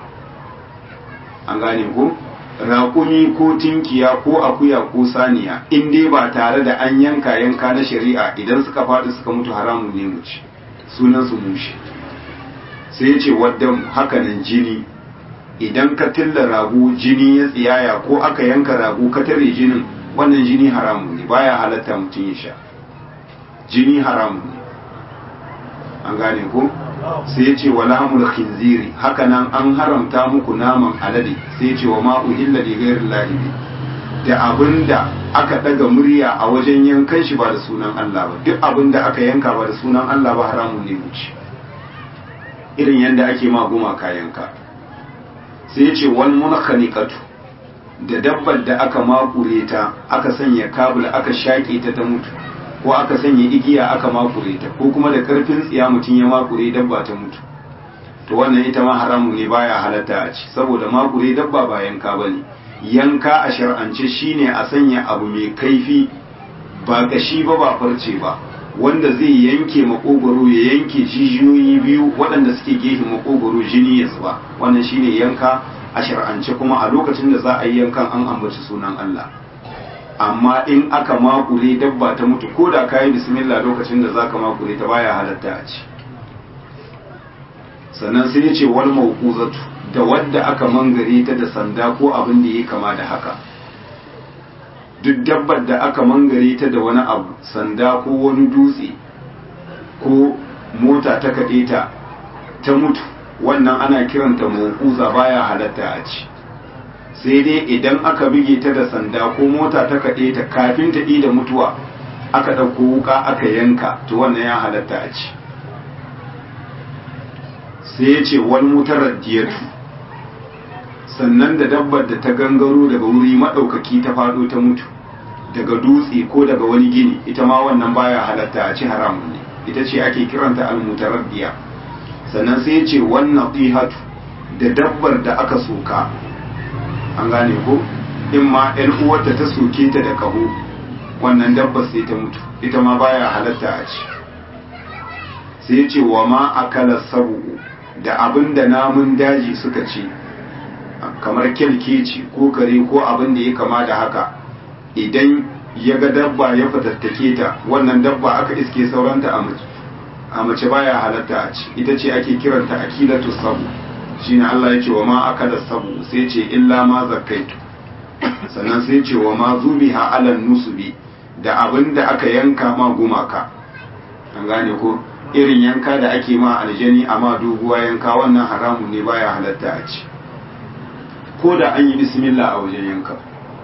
an gane ko raƙumi ko tinkiya ko akuya ko saniya in dai ba tare da an yanka yanka na shari'a idan suka faɗi suka mutu haramun ne mu ci sunan su mushe sai ya ce wadda hakanan jini idan ka tilla rago jini ya tsiyaya ko aka yanka rago ka tare jinin wannan jini haramun ne baya halatta mutum ya sha jini haramun ne an gane ko sai ya ce wa lahmul khinziri haka nan an haramta muku naman alade sai ya ce wa ma uhilla li ghairi llahi da abinda aka daga murya a wajen yankan shi ba da sunan Allah ba duk abinda aka yanka ba da sunan Allah ba haramun ne mu ci irin yadda ake ma gumaka yanka sai ya ce wal munkhaniqatu da dabbar da aka makure ta aka sanya kabul aka shaƙe ta ta mutu ko aka sanya igiya aka makure ta ko kuma da karfin tsiya mutum ya makure dabba ta mutu to wannan ita ma haramu ne baya halatta a ci saboda makure dabba ba yanka bane yanka a shar'ance shine a sanya abu mai kaifi ba kashi ba ba farce ba wanda zai yanke makogoro ya yanke jijiyoyi biyu waɗanda suke gefen makogoro jini ya zuba wannan shine yanka a shar'ance kuma a lokacin da za a yi yankan an ambaci sunan Allah amma in aka makure dabba ta mutu ko da kayi bismillah lokacin da zaka makure ta baya halatta a ci sannan sai ya ce wal mawquzatu da wadda aka mangare ta da sanda ko abin da yake kama da haka duk dabbar da aka mangare ta da wani abu sanda ko wani dutse ko mota ta kaɗe ta ta mutu wannan ana kiranta mawquza baya halatta a ci sai dai idan aka bige ta da sanda ko mota ta kaɗe ta kafin ta da mutuwa aka ɗauko wuka aka yanka to wannan ya halatta a ci sai ya ce wani mutarar diyatu sannan da dabbar da ta gangaro daga wuri maɗaukaki ta faɗo ta mutu daga dutse ko daga wani gini ita ma wannan baya halatta a ci haramun ne ita ce ake kiranta almutarar diya sannan sai ya ce wannan ɗihatu da dabbar da aka soka an gane ko in ma ɗan uwarta ta soke ta da kaho wannan dabbar sai ta mutu ita ma baya halatta a ci sai ce wa ma akala sabu da abin da namun daji suka ci kamar kyalkeci ko kare ko abin da ya kama da haka idan ya ga dabba ya fatattake ta wannan dabba aka iske sauranta a mace baya halatta a ci ita ce ake kiranta akilatu sabu shine Allah ya ce wa ma akala sabu sai ce illa ma zakkaitu sannan sai ce wa ma zubiha alal nusubi da abin da aka yanka ma gumaka an gane ko irin yanka da ake ma aljani amma doguwa yanka wannan haramun ne baya halatta a ci ko da an yi bismillah a wajen yanka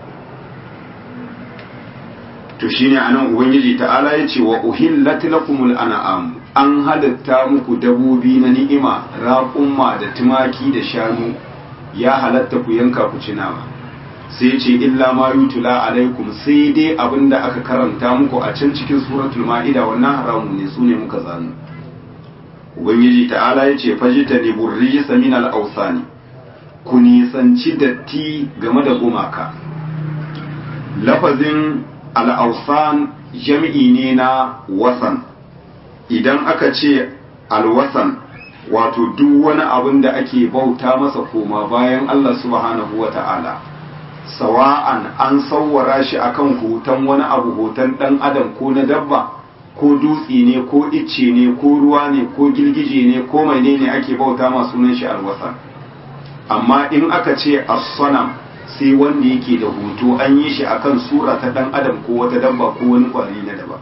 to shine anan ubangiji ta'ala ya ce wa uhillat lakumul an'am an halatta muku dabobi na ni'ima raƙumma da tumaki da shanu ya halatta ku yanka ku ci nama sai ce illa ma yutula alaikum sai dai abinda aka karanta muku a can cikin suratul ma'ida wannan haramu ne sune muka zanu ubangiji ta'ala ya ce fajita ne burrijisa min al-awsani ku nisanci datti game da gumaka lafazin al-awsan jam'i ne na wasan idan aka ce alwasan wato duk wani abin da ake bauta masa koma bayan Allah subhanahu wa ta'ala sawa'an an sauwara shi akan hoton wani abu hoton ɗan adam ko na dabba ko dutse ne ko icce ne ko ruwa ne ko girgije ne ko mai ne ake bauta ma sunan shi alwasan amma in aka ce as-sanam sai wanda yake da hoto an yi shi akan sura ta ɗan adam ko wata dabba ko wani kwari na dabba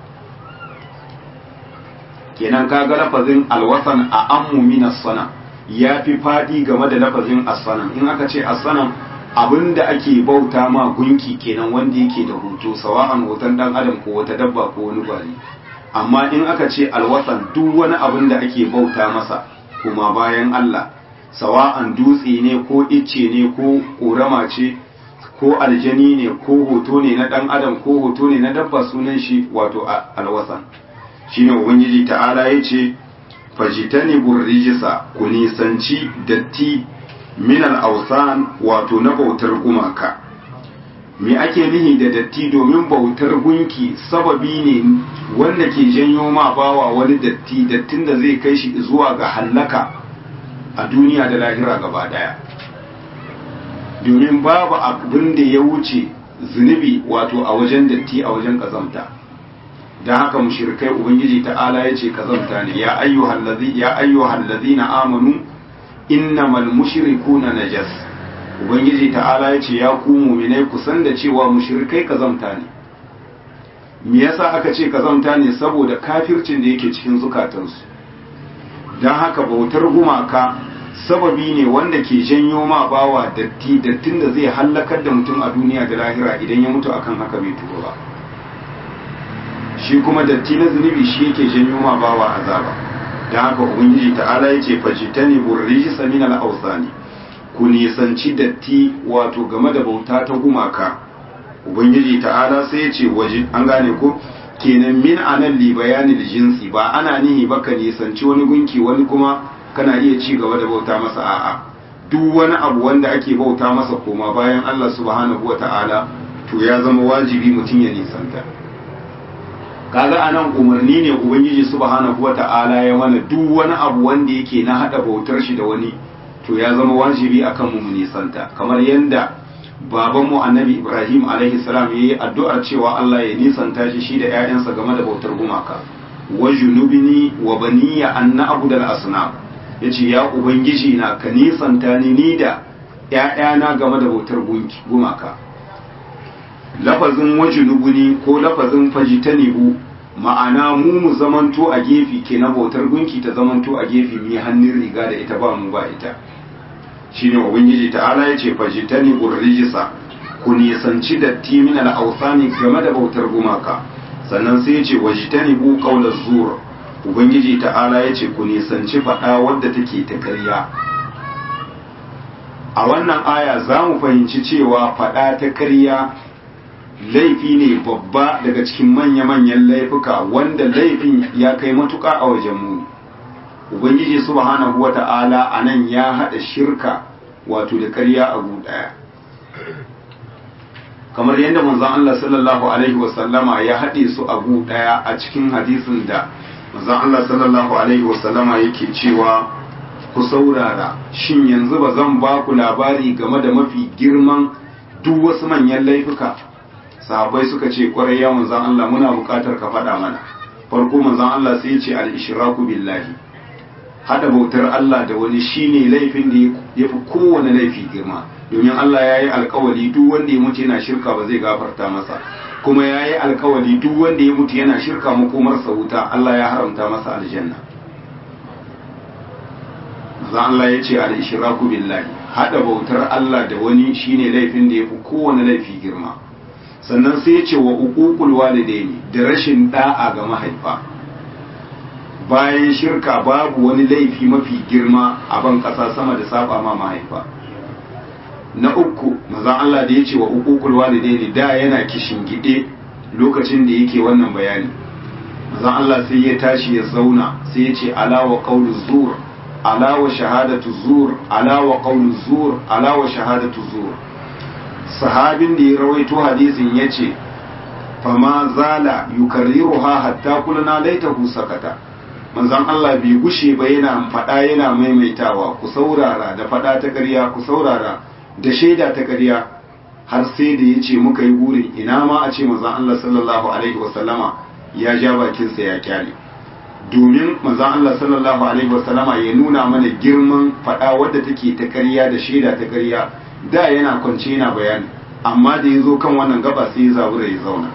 kenan kaga lafazin alwasan a ammu min as-sanam ya fi faɗi game da lafazin as-sanam in aka ce as-sanam abinda ake bauta ma gunki kenan wanda yake da hoto sawa'an hoton dan adam ko wata dabba ko wani gwari amma in aka ce alwasan duk wani abin da ake bauta masa kuma bayan Allah sawa'an dutse ne ko icce ne ko ƙorama ce ko aljani ne ko hoto ne na dan adam ko hoto ne na dabba sunan shi wato alwasan shine ubangiji ta'ala yace fajitani burrijisa ku nisanci datti min al-awsan wato na bautar gumaka me ake nihi da datti domin bautar gunki sababi ne wanda ke janyo ma bawa wani datti dattin da zai kai shi zuwa ga hallaka a duniya da lahira gaba daya domin babu abin da ya wuce zunubi wato a wajen datti a wajen kazamta don haka mushrikai ubangiji ta'ala ya ce kazamta ne ya ayyuhal ladina amanu innamal mushrikuna najas ubangiji ta'ala ya ce ya ku muminai ku san da cewa mushrikai kazamta ne me yasa aka ce kazamta ne saboda kafircin da yake cikin zukatansu don haka bautar gumaka sababi ne wanda ke janyo ma bawa datti dattin da zai hallakar da mutum a duniya da lahira idan ya mutu akan haka bai tuba ba shi kuma datti na zunubi shi yake janyo ma bawa azaba don haka ubangiji ta'ala ya ce fajitani burrijisa min al-awsani ku nisanci datti wato game da bauta ta gumaka ubangiji ta'ala sai ya ce waje an gane ko kenan min anan li bayanil jinsi ba ana nihi ba ka nisanci wani gunki wani kuma kana iya ci gaba da bauta masa a'a duk wani abu wanda ake bauta masa koma bayan Allah subhanahu wata'ala to ya zama wajibi mutum ya nisanta kaga anan umarni ne ubangiji subhanahu wata'ala ya mana duk wani abu wanda yake na hada bautar shi da wani to ya zama wajibi akan mu nisanta kamar yanda babanmu annabi ibrahim alaihi salam yayi addu'ar cewa Allah ya nisanta shi shi da ƴaƴansa game da bautar gumaka wa junubini wa baniya an na'budal asnam yace ya ubangiji na ka nisanta ni ni da ƴaƴana game da bautar gumaka lafazin wajunubuni ko lafazin fajitanibu ma'ana mu mu zamanto a gefe ke na bautar gunki ta zamanto a gefe mu hannun riga da ita ba mu ba ita shine ubangiji ta'ala yace fajitani urrijisa ku nisanci datti min al-awsani game da bautar gumaka sannan sai yace wajitani bu qawla zur ubangiji ta'ala yace ku nisanci fada wadda take ta ƙarya a wannan aya za mu fahimci cewa fada ta ƙarya laifi ne babba daga cikin manya-manyan laifuka wanda laifin ya kai matuƙa a wajen mu ubangiji subhanahu wata'ala a nan ya haɗa shirka wato da ƙarya a ɗaya kamar yadda manzon Allah sallallahu alaihi wasallama ya haɗe su a ɗaya a cikin hadisin da manzon Allah sallallahu alaihi wasallama yake cewa ku saurara shin yanzu ba zan ba ku labari game da mafi girman duk wasu manyan laifuka sahabbai suka ce kwarai ya manzon Allah muna buƙatar ka faɗa mana farko manzon Allah sai ya ce al-ishraku billahi hada bautar Allah da wani shine laifin da ya fi kowane laifi girma domin Allah ya yi alkawali duk wanda ya mutu yana shirka ba zai gafarta masa kuma ya yi alkawali duk wanda ya mutu yana shirka makomarsa wuta Allah ya haramta masa aljanna maza Allah ya ce al-ishraku billahi hada bautar Allah da wani shine laifin da ya fi kowane laifi girma sannan sai ya ce wa uququl walidaini da rashin da'a ga mahaifa bayan shirka babu wani laifi mafi girma a ban ƙasa sama da saba ma mahaifa na uku mazan Allah da ya ce wa uququl walidaini da yana kishin gide lokacin da yake wannan bayani mazan Allah sai ya tashi ya zauna sai ya ce ala wa qawlu zur ala wa shahadatu zur ala wa qawlu zur ala wa shahadatu zur sahabin da ya rawaito hadisin yace fama zala yukarriruha hatta kulna laitahu sakata manzon Allah bai gushe ba yana faɗa yana maimaitawa ku saurara da faɗa ta ƙarya ku saurara da shaida ta ƙarya har sai da ya ce muka yi burin ina ma a ce manzon Allah sallallahu alaihi wasallama ya ja bakinsa ya kyale domin manzon Allah sallallahu alaihi wasallama ya nuna mana girman faɗa wadda take ta ƙarya da shaida ta ƙarya da yana kwance yana bayani amma da ya zo kan wannan gaba sai ya zabura ya zauna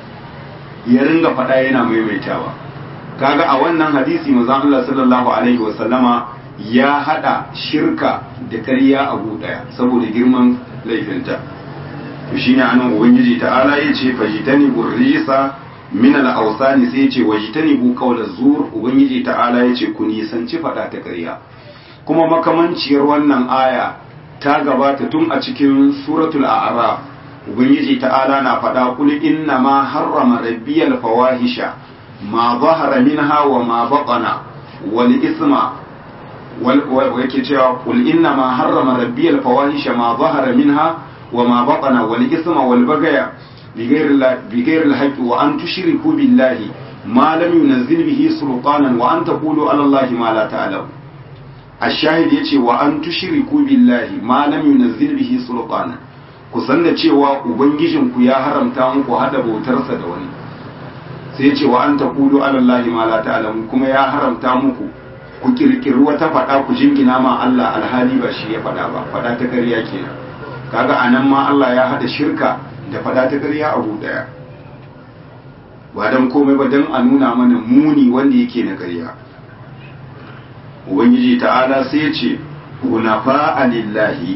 ya ringa faɗa yana maimaitawa kaga a wannan hadisi manzon Allah sallallahu alaihi wasallama ya hada shirka da ƙarya a daya saboda girman laifinta to shine anan ubangiji ta'ala yace fajitani burrisa min al-awsani sai yace wajitani bu qawla zur ubangiji ta'ala yace ku nisanci fada ta ƙarya kuma makamanciyar wannan aya ta gabata tun a cikin suratul a'raf ubangiji ta'ala na faɗa kul inna ma harrama rabbiyal fawahisha ma zahara minha wa ma baqana wal isma wal yake cewa kul inna ma harrama rabbiyal fawahisha ma zahara minha wa ma baqana wal isma wal bagaya بغير الحق وأن تشركوا بالله ما لم ينزل به سلطانا وأن تقولوا على الله ما لا تعلمون الشاهد yace wa an tushriku billahi ma lam yunzil bihi sultana ku san da cewa ubangijin ku ya haramta muku hada bautarsa da wani sai yace wa an taqulu ala allahi ma la ta'lamun kuma ya haramta muku ku kirkiri wata fada ku jingina ma Allah alhali ba shi ya fada ba fada ta ƙarya kenan kaga anan ma Allah ya hada shirka da fada ta ƙarya abu daya ba dan komai ba dan a nuna mana muni wanda yake na ƙarya ubangiji ta'ala sai ce hunafa lillahi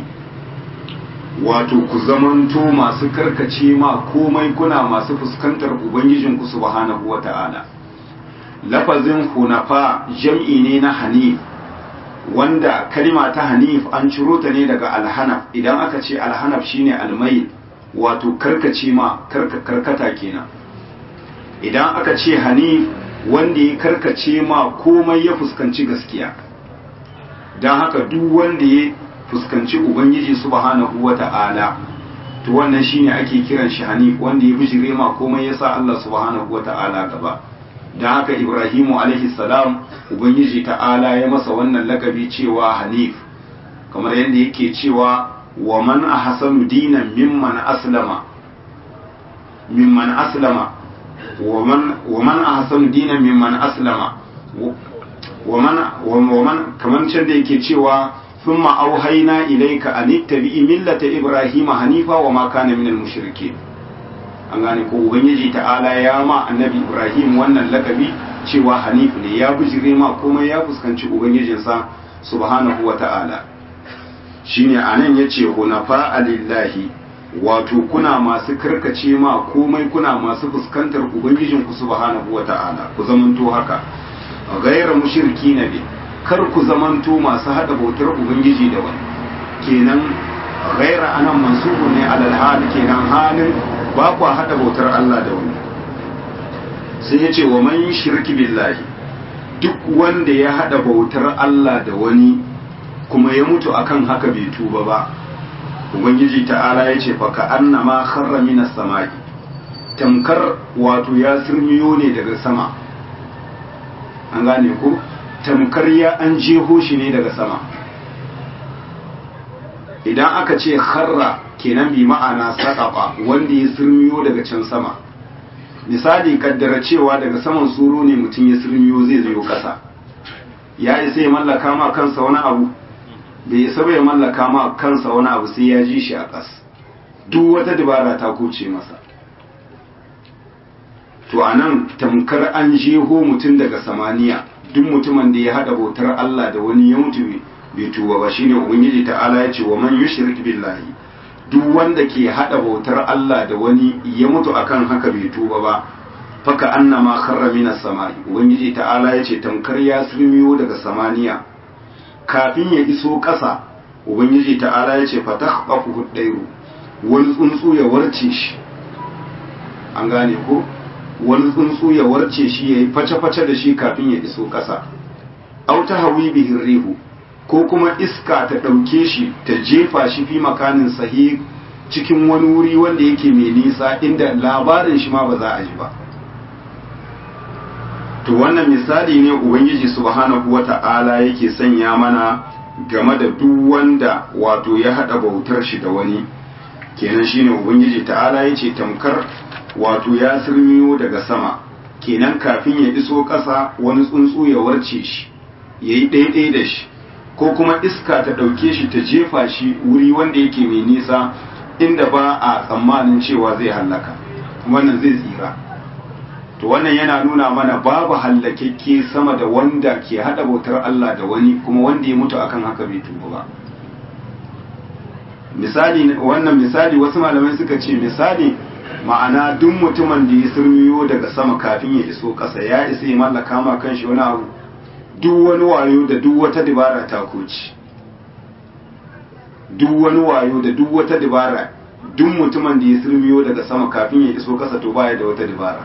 wato ku zamanto masu karkace ma komai kuna masu fuskantar ubangijinku subhanahu wa ta'ala lafazin hunafa jam'i ne na hanif wanda kalima ta hanif an ciro ta ne daga alhanaf idan aka ce alhanaf shine almayil wato karkace ma karkata kenan idan aka ce hanif wanda ya karkace ma komai ya fuskanci gaskiya don haka duk wanda ya fuskanci ubangiji subhanahu wa ta'ala to wannan shine ake kiran shi hanif wanda ya bijire ma komai ya sa Allah subhanahu wa ta'ala gaba don haka ibrahimu alaihi salam ubangiji ta'ala ya masa wannan lakabi cewa hanif kamar yadda yake cewa wa man ahsanu dinan mimman aslama mimman aslama wa man wa man ahsanu dinan mimman aslama wa man wa man kaman can da yake cewa thumma auhayna ilayka an ittabi'i millata ibrahima hanifa wa ma kana minal mushrikeen an gane ko ubangiji ta'ala ya ma annabi ibrahim wannan lakabi cewa hanif ne ya bijire ma komai ya fuskanci ubangijinsa subhanahu wa ta'ala shine anan yace hunafa alillahi wato kuna masu karkace ma komai kuna masu fuskantar ubangijinku subhanahu wa ta'ala ku zamanto haka gaira mushriki na bi kar ku zamanto masu hada bautar ubangiji da wani kenan gaira anan mansubu ne alal hal kenan halin ba ku hada bautar Allah da wani sai ya ce wa man shirki billahi duk wanda ya hada bautar Allah da wani kuma ya mutu akan haka bai tuba ba ubangiji ta'ala ya ce fa ka annama kharra minas samai tamkar wato ya sirmiyo ne daga sama an gane ko tamkar ya an jeho shi ne daga sama idan aka ce kharra kenan bi ma'ana saƙaɓa wanda ya sirmiyo daga can sama misali kaddara cewa daga saman suru ne mutum ya sirmiyo zai zo ƙasa ya isa ya mallaka ma kansa wani abu bai isa ya mallaka ma kansa wani abu sai ya ji shi a ƙas duk wata dabara ta kuce masa to a nan tamkar an jeho mutum daga samaniya duk mutumin da ya haɗa bautar Allah da wani ya mutu bai tuba ba shine ubangiji ta'ala ya ce wa man yushrik billahi duk wanda ke hada bautar Allah da wani ya mutu akan haka bai tuba ba faka annama kharra minas samai ubangiji ta'ala yace tamkar ya sulmiyo daga samaniya kafin ya iso ƙasa ubangiji ta'ala yace fatakhqafu hudairu wani tsuntsu ya warce shi an gane ko wani tsuntsu ya warce shi yayi face-face da shi kafin ya iso ƙasa aw hawi bihi rihu ko kuma iska ta ɗauke shi ta jefa shi fi makanin sahi cikin wani wuri wanda yake mai nisa inda labarin shi ma ba za a ji ba to wannan misali ne ubangiji subhanahu wata'ala yake sanya mana game da duk wanda wato ya haɗa bautar shi da wani kenan shine ubangiji ta'ala ya ce tamkar wato ya sirmiyo daga sama kenan kafin ya iso ƙasa wani tsuntsu ya warce shi ya yi ɗaiɗai da shi ko kuma iska ta ɗauke shi ta jefa shi wuri wanda yake mai nisa inda ba a tsammanin cewa zai hallaka wannan zai tsira to wannan yana nuna mana babu hallakekke sama da wanda ke haɗa bautar Allah da wani kuma wanda ya mutu akan haka bai tuba ba misali wannan misali wasu malamai suka ce misali ma'ana duk mutumin da ya surmiyo daga sama kafin ya iso ƙasa ya isa ya mallaka ma kanshi wani abu duk wani wayo da duk wata dabara ta koci duk wani wayo da duk wata dabara duk mutumin da ya sirmiyo daga sama kafin ya iso kasa to baya da wata dabara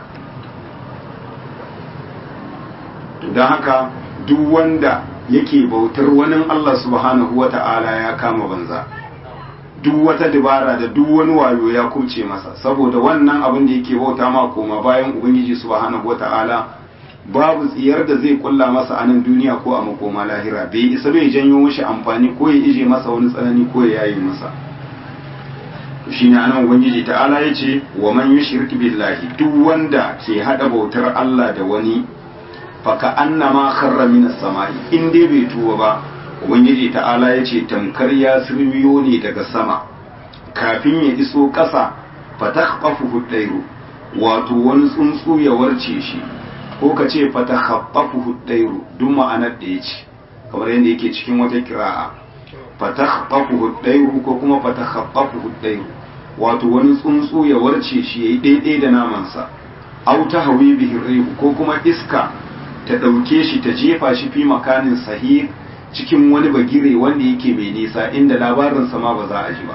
to don haka duk wanda yake bautar wani Allah subhanahu wa ta'ala ya kama banza duk wata dabara da duk wani wayo ya kuce masa saboda wannan abin da yake bauta ma koma bayan ubangiji subhanahu wa ta'ala babu tsiyar da zai kulla masa a nan duniya ko a makoma lahira bai isa bai janyo mashi amfani ko ya ije masa wani tsanani ko ya yayi masa shi ne anan ubangiji ta'ala ya ce wa man yushrik billahi duk wanda ke hada bautar Allah da wani faka annama kharra minas samai in dai bai tuba ba ubangiji ta'ala ya ce tamkar ya sirmiyo ne daga sama kafin ya iso ƙasa fatakhfafu hudairu wato wani tsuntsu ya warce shi ko ka ce fata haɓɓafu huddairu duk ma'anar da ya ce kamar yadda yake cikin wata kira'a fata haɓɓafu huddairu ko kuma fata haɓɓafu huddairu wato wani tsuntsu ya warce shi ya yi ɗaiɗai da namansa au ta hawi bihin rihu ko kuma iska ta ɗauke shi ta jefa shi fi makanin sahih cikin wani bagire wanda yake mai nisa inda labarinsa ma ba za a ji ba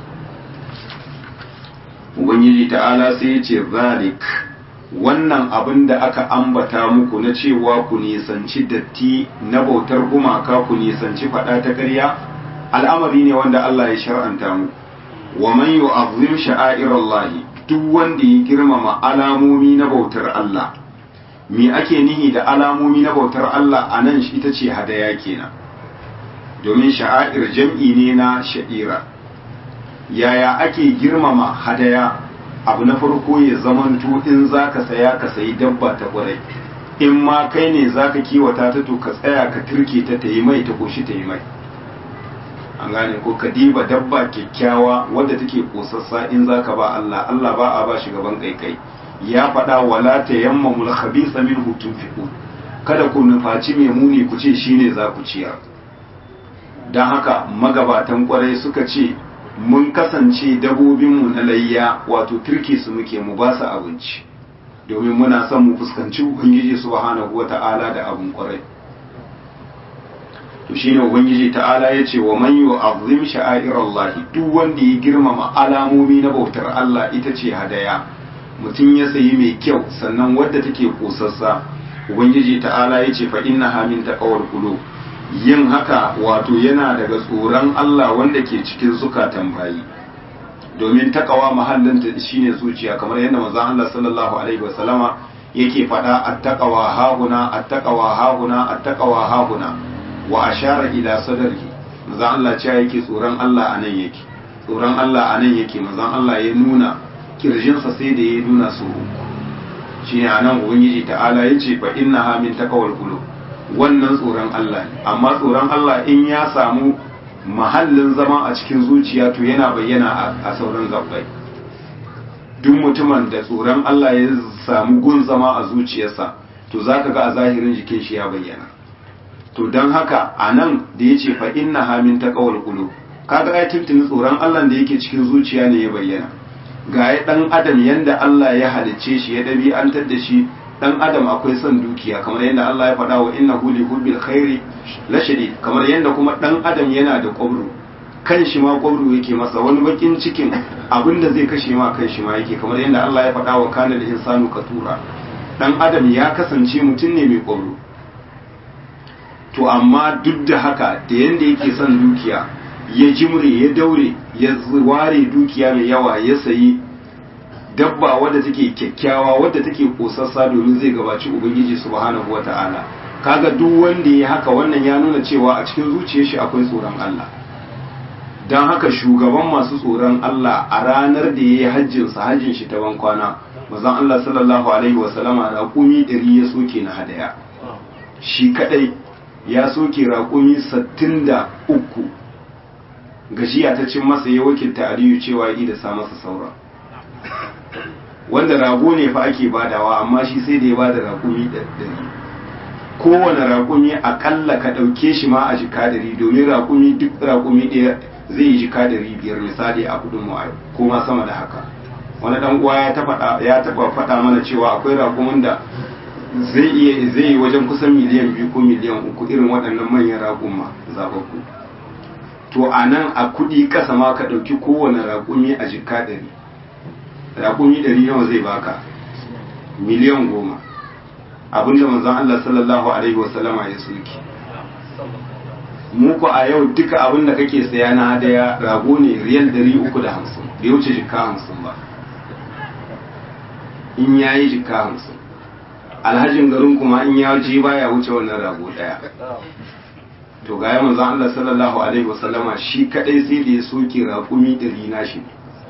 ubangiji ta'ala sai ya ce zalik wannan abin da aka ambata muku na cewa ku nisanci datti na bautar gumaka ku nisanci faɗa ta ƙarya al'amari ne wanda Allah ya shar'anta mu wa man yu'azzim sha'airallahi duk wanda ya girmama alamomi na bautar Allah me ake nihi da alamomi na bautar Allah a nan ita ce hadaya kenan domin sha'air jam'i ne na sha'ira yaya ake girmama hadaya abu na farko ya zamanto in za ka saya ka sayi dabba ta kwarai in ma kai ne za ka kiwata ta to ka tsaya ka turke ta ta yi mai ta koshi ta yi mai an gane ko ka diba dabba kyakkyawa wadda take kosassa in za ka ba Allah Allah ba a ba shi gaban kaikai ya faɗa wala ta yamma mul khabisa min hutun fiku kada ku nufaci mai muni ku ce shine za ku ciyar don haka magabatan kwarai suka ce mun kasance dabobinmu na layya wato turke su muke mu ba su abinci domin muna son mu fuskanci ubangiji subhanahu wata'ala da abin kwarai to shine ubangiji ta'ala ya ce wa man yu'azzim sha'airallahi duk wanda ya girmama alamomi na bautar Allah ita ce hadaya mutum ya sayi mai kyau sannan wadda take kosassa ubangiji ta'ala ya ce fa innaha min taqawar qulub yin haka wato yana daga tsoron Allah wanda ke cikin zukatan bayi domin takawa mahallin ta shine zuciya kamar yadda manzon Allah sallallahu alaihi wasallama yake faɗa attaqawa hahuna attaqawa hahuna attaqawa hahuna wa ashara ila sadrihi manzon Allah cewa yake tsoron Allah anan yake tsoron Allah anan yake manzon Allah ya nuna kirjinsa sai da ya nuna su shine anan ubangiji ta'ala yace fa innaha min taqawal qulub wannan tsoron Allah ne amma tsoron Allah in ya samu mahallin zama a cikin zuciya to yana bayyana a sauran gabbai duk mutumin da tsoron Allah ya samu gun zama a zuciyarsa to zaka ga a zahirin jikin shi ya bayyana to don haka a nan da ya ce fa inna hamin ta kawal kulu kaga ai tuntuni tsoron Allah da yake cikin zuciya ne ya bayyana ga ya dan adam yanda Allah ya halicce shi ya dabi'antar da shi dan adam akwai son dukiya kamar yadda Allah ya faɗa wa innahu li hubbil khairi la shadid kamar yadda kuma dan adam yana da kwabru kan shi ma kwabru yake masa wani bakin cikin abinda zai kashe ma kan shi ma yake kamar yadda Allah ya faɗa wa kana da insanu katura dan adam ya kasance mutum ne mai kwabru to amma duk da haka da yanda yake son dukiya ya jimre ya daure ya ware dukiya mai yawa ya sayi dabba wadda take kyakkyawa wadda take kosassa domin zai gabaci ubangiji subhanahu wata'ala kaga duk wanda ya haka wannan ya nuna cewa a cikin zuciyar shi akwai tsoron Allah don haka shugaban masu tsoron Allah a ranar da ya yi hajjin sa hajjin shi ta bankwana mazan Allah sallallahu alaihi wa sallama raƙumi ɗari ya soke na hadaya shi kadai ya soke raƙumi sittin da uku gashiya ta cin masa ya wakilta aliyu cewa ya da sa masa sauran wanda rago ne fa ake badawa amma shi sai da ya bada raƙumi ɗari kowane raƙumi aƙalla ka ɗauke shi ma a jika dari domin raƙumi duk raƙumi ɗaya zai yi jika dari biyar misali a kudin mu ko ma sama da haka wani ɗan uwa ya taɓa faɗa mana cewa akwai raƙumin da zai iya zai yi wajen kusan miliyan biyu ko miliyan uku irin waɗannan manyan raƙuma zababbu to a nan a kuɗi ƙasa ma ka ɗauki kowane raƙumi a jika ɗari raƙumi ɗari nawa zai baka miliyan goma abinda manzon Allah sallallahu alaihi wasallama ya soki muku a yau duka abinda kake saya na hadaya rago ne riyal ɗari uku da hamsin bai wuce jika hamsin ba in ya yi jika hamsin alhajin garin kuma in ya ji baya wuce wannan rago ɗaya to ga manzon Allah sallallahu alaihi wasallama shi kadai sai da ya soke raƙumi ɗari na shi ne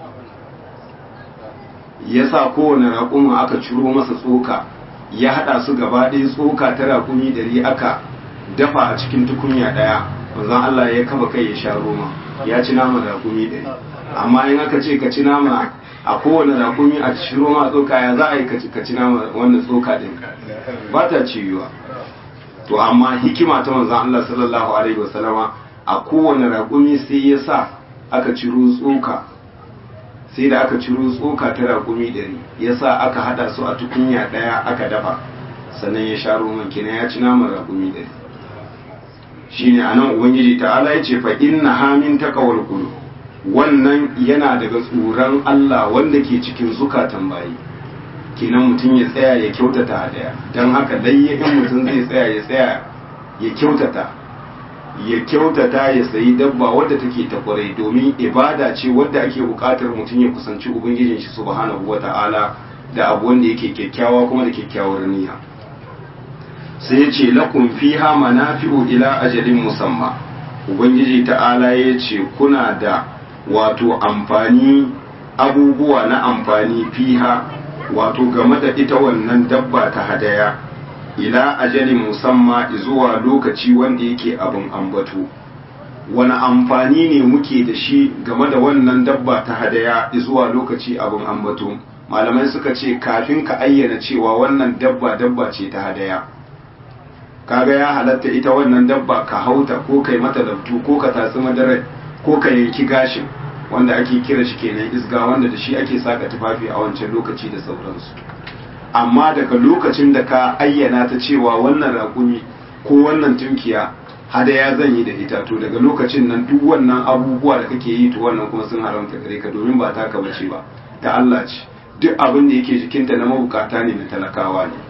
ya sa kowane raƙuma aka ciro masa tsoka ya haɗa su gaba ɗaya tsoka ta raƙumi ɗari aka dafa a cikin tukunya ɗaya manzon Allah ya kafa kai ya sha roma ya ci nama raƙumi ɗari amma in aka ce ka ci nama a kowane raƙumi a ci roma tsoka ya za a yi ka ci nama wannan tsoka ɗin ba ta ciwuwa to amma hikima ta manzon Allah sallallahu alaihi wasallama a kowane raƙumi sai ya sa aka ciro tsoka sai da aka ciro tsoka ta raƙumi ɗari ya sa aka haɗa su a tukunya ɗaya aka dafa sannan ya sha roman kenan ya ci naman raƙumi ɗari shi ne a nan ubangiji ta'ala ya ce fa inna hamin takawar kulu wannan yana daga tsoron allah wanda ke cikin zukatan bayi kenan mutum ya tsaya ya kyautata hadaya don haka layya in mutum zai tsaya ya tsaya ya kyautata ya kyautata ya sayi dabba wadda take ta kwarai domin ibada ce wadda ake bukatar mutum ya kusanci ubangijin shi subhanahu wata'ala da abu wanda yake kyakkyawa kuma da kyakkyawar niyya sai ya ce lakum fiha manafi'u ila ajalin musamma ubangiji ta'ala ya ce kuna da wato amfani abubuwa na amfani fiha wato game da ita wannan dabba ta hadaya ila ajalin musamma zuwa lokaci wanda yake abin ambato wani amfani ne muke da shi game da wannan dabba ta hadaya zuwa lokaci abin ambato malamai suka ce kafin ka ayyana cewa wannan dabba dabba ce ta hadaya kaga ya halatta ita wannan dabba ka hauta ko kai mata labtu ko ka tatsi madarar ko ka yanki gashin wanda ake kira shi kenan isga wanda da shi ake saka tufafi a wancan lokaci da sauransu amma daga lokacin da ka ayyana ta cewa wannan raƙumi ko wannan tunkiya hadaya zan yi da ita to daga lokacin nan duk wannan abubuwa da kake yi to wannan kuma sun haramta gare ka domin ba taka bace ba ta Allah ce duk abin da yake jikinta na mabukata ne na talakawa ne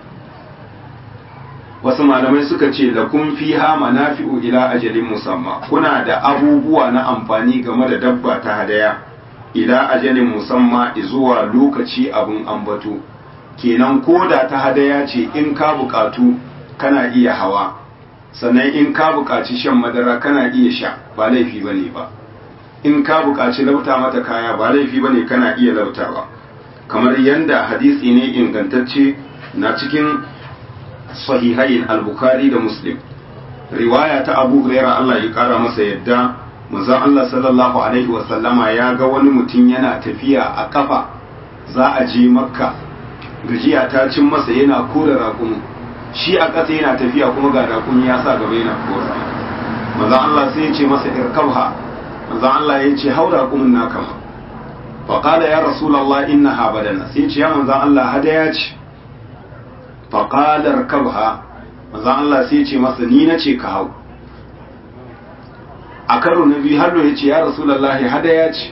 wasu malamai suka ce da kun fi ha manafi'u ila ajalin musamma kuna da abubuwa na amfani game da dabba ta hadaya ila ajalin musamma zuwa lokaci abin ambato kenan koda ta hadaya ce in ka bukatu kana iya hawa sannan in ka bukaci shan madara kana iya sha ba laifi bane ba in ka bukaci lauta mata kaya ba laifi bane kana iya lautawa kamar yanda hadisi ne ingantacce na cikin sahihain al-bukhari da muslim riwaya ta abu huraira Allah ya kara masa yadda manzon Allah sallallahu alaihi wa sallama ya ga wani mutum yana tafiya a kafa za a je makka gajiya ta cin masa yana kore raƙumi shi a ƙasa yana tafiya kuma ga raƙumi ya sa gaba yana kora manzon Allah sai ya ce masa irkabha manzon Allah ya ce hau raƙumin naka ma fa qala ya rasulullah innaha badana sai ya ce ya manzon Allah hadaya ce faƙalar kabha manzan Allah sai ce masa ni na ce ka hau a karo na biyu har ya ce ya rasulallahi hadaya ce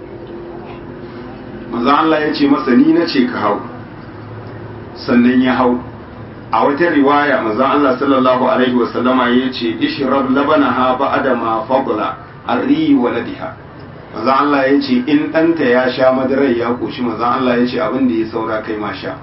manzan Allah ya ce masa ni na ce ka hau sannan ya hau a wata riwaya manzan Allah sallallahu alaihi wasallama ya ce ishrab labanaha ba'da ma fadla arri waladiha manzan Allah ya ce in ɗanta ya sha madarar ya koshi manzan Allah ya ce abin da ya saura kai ma sha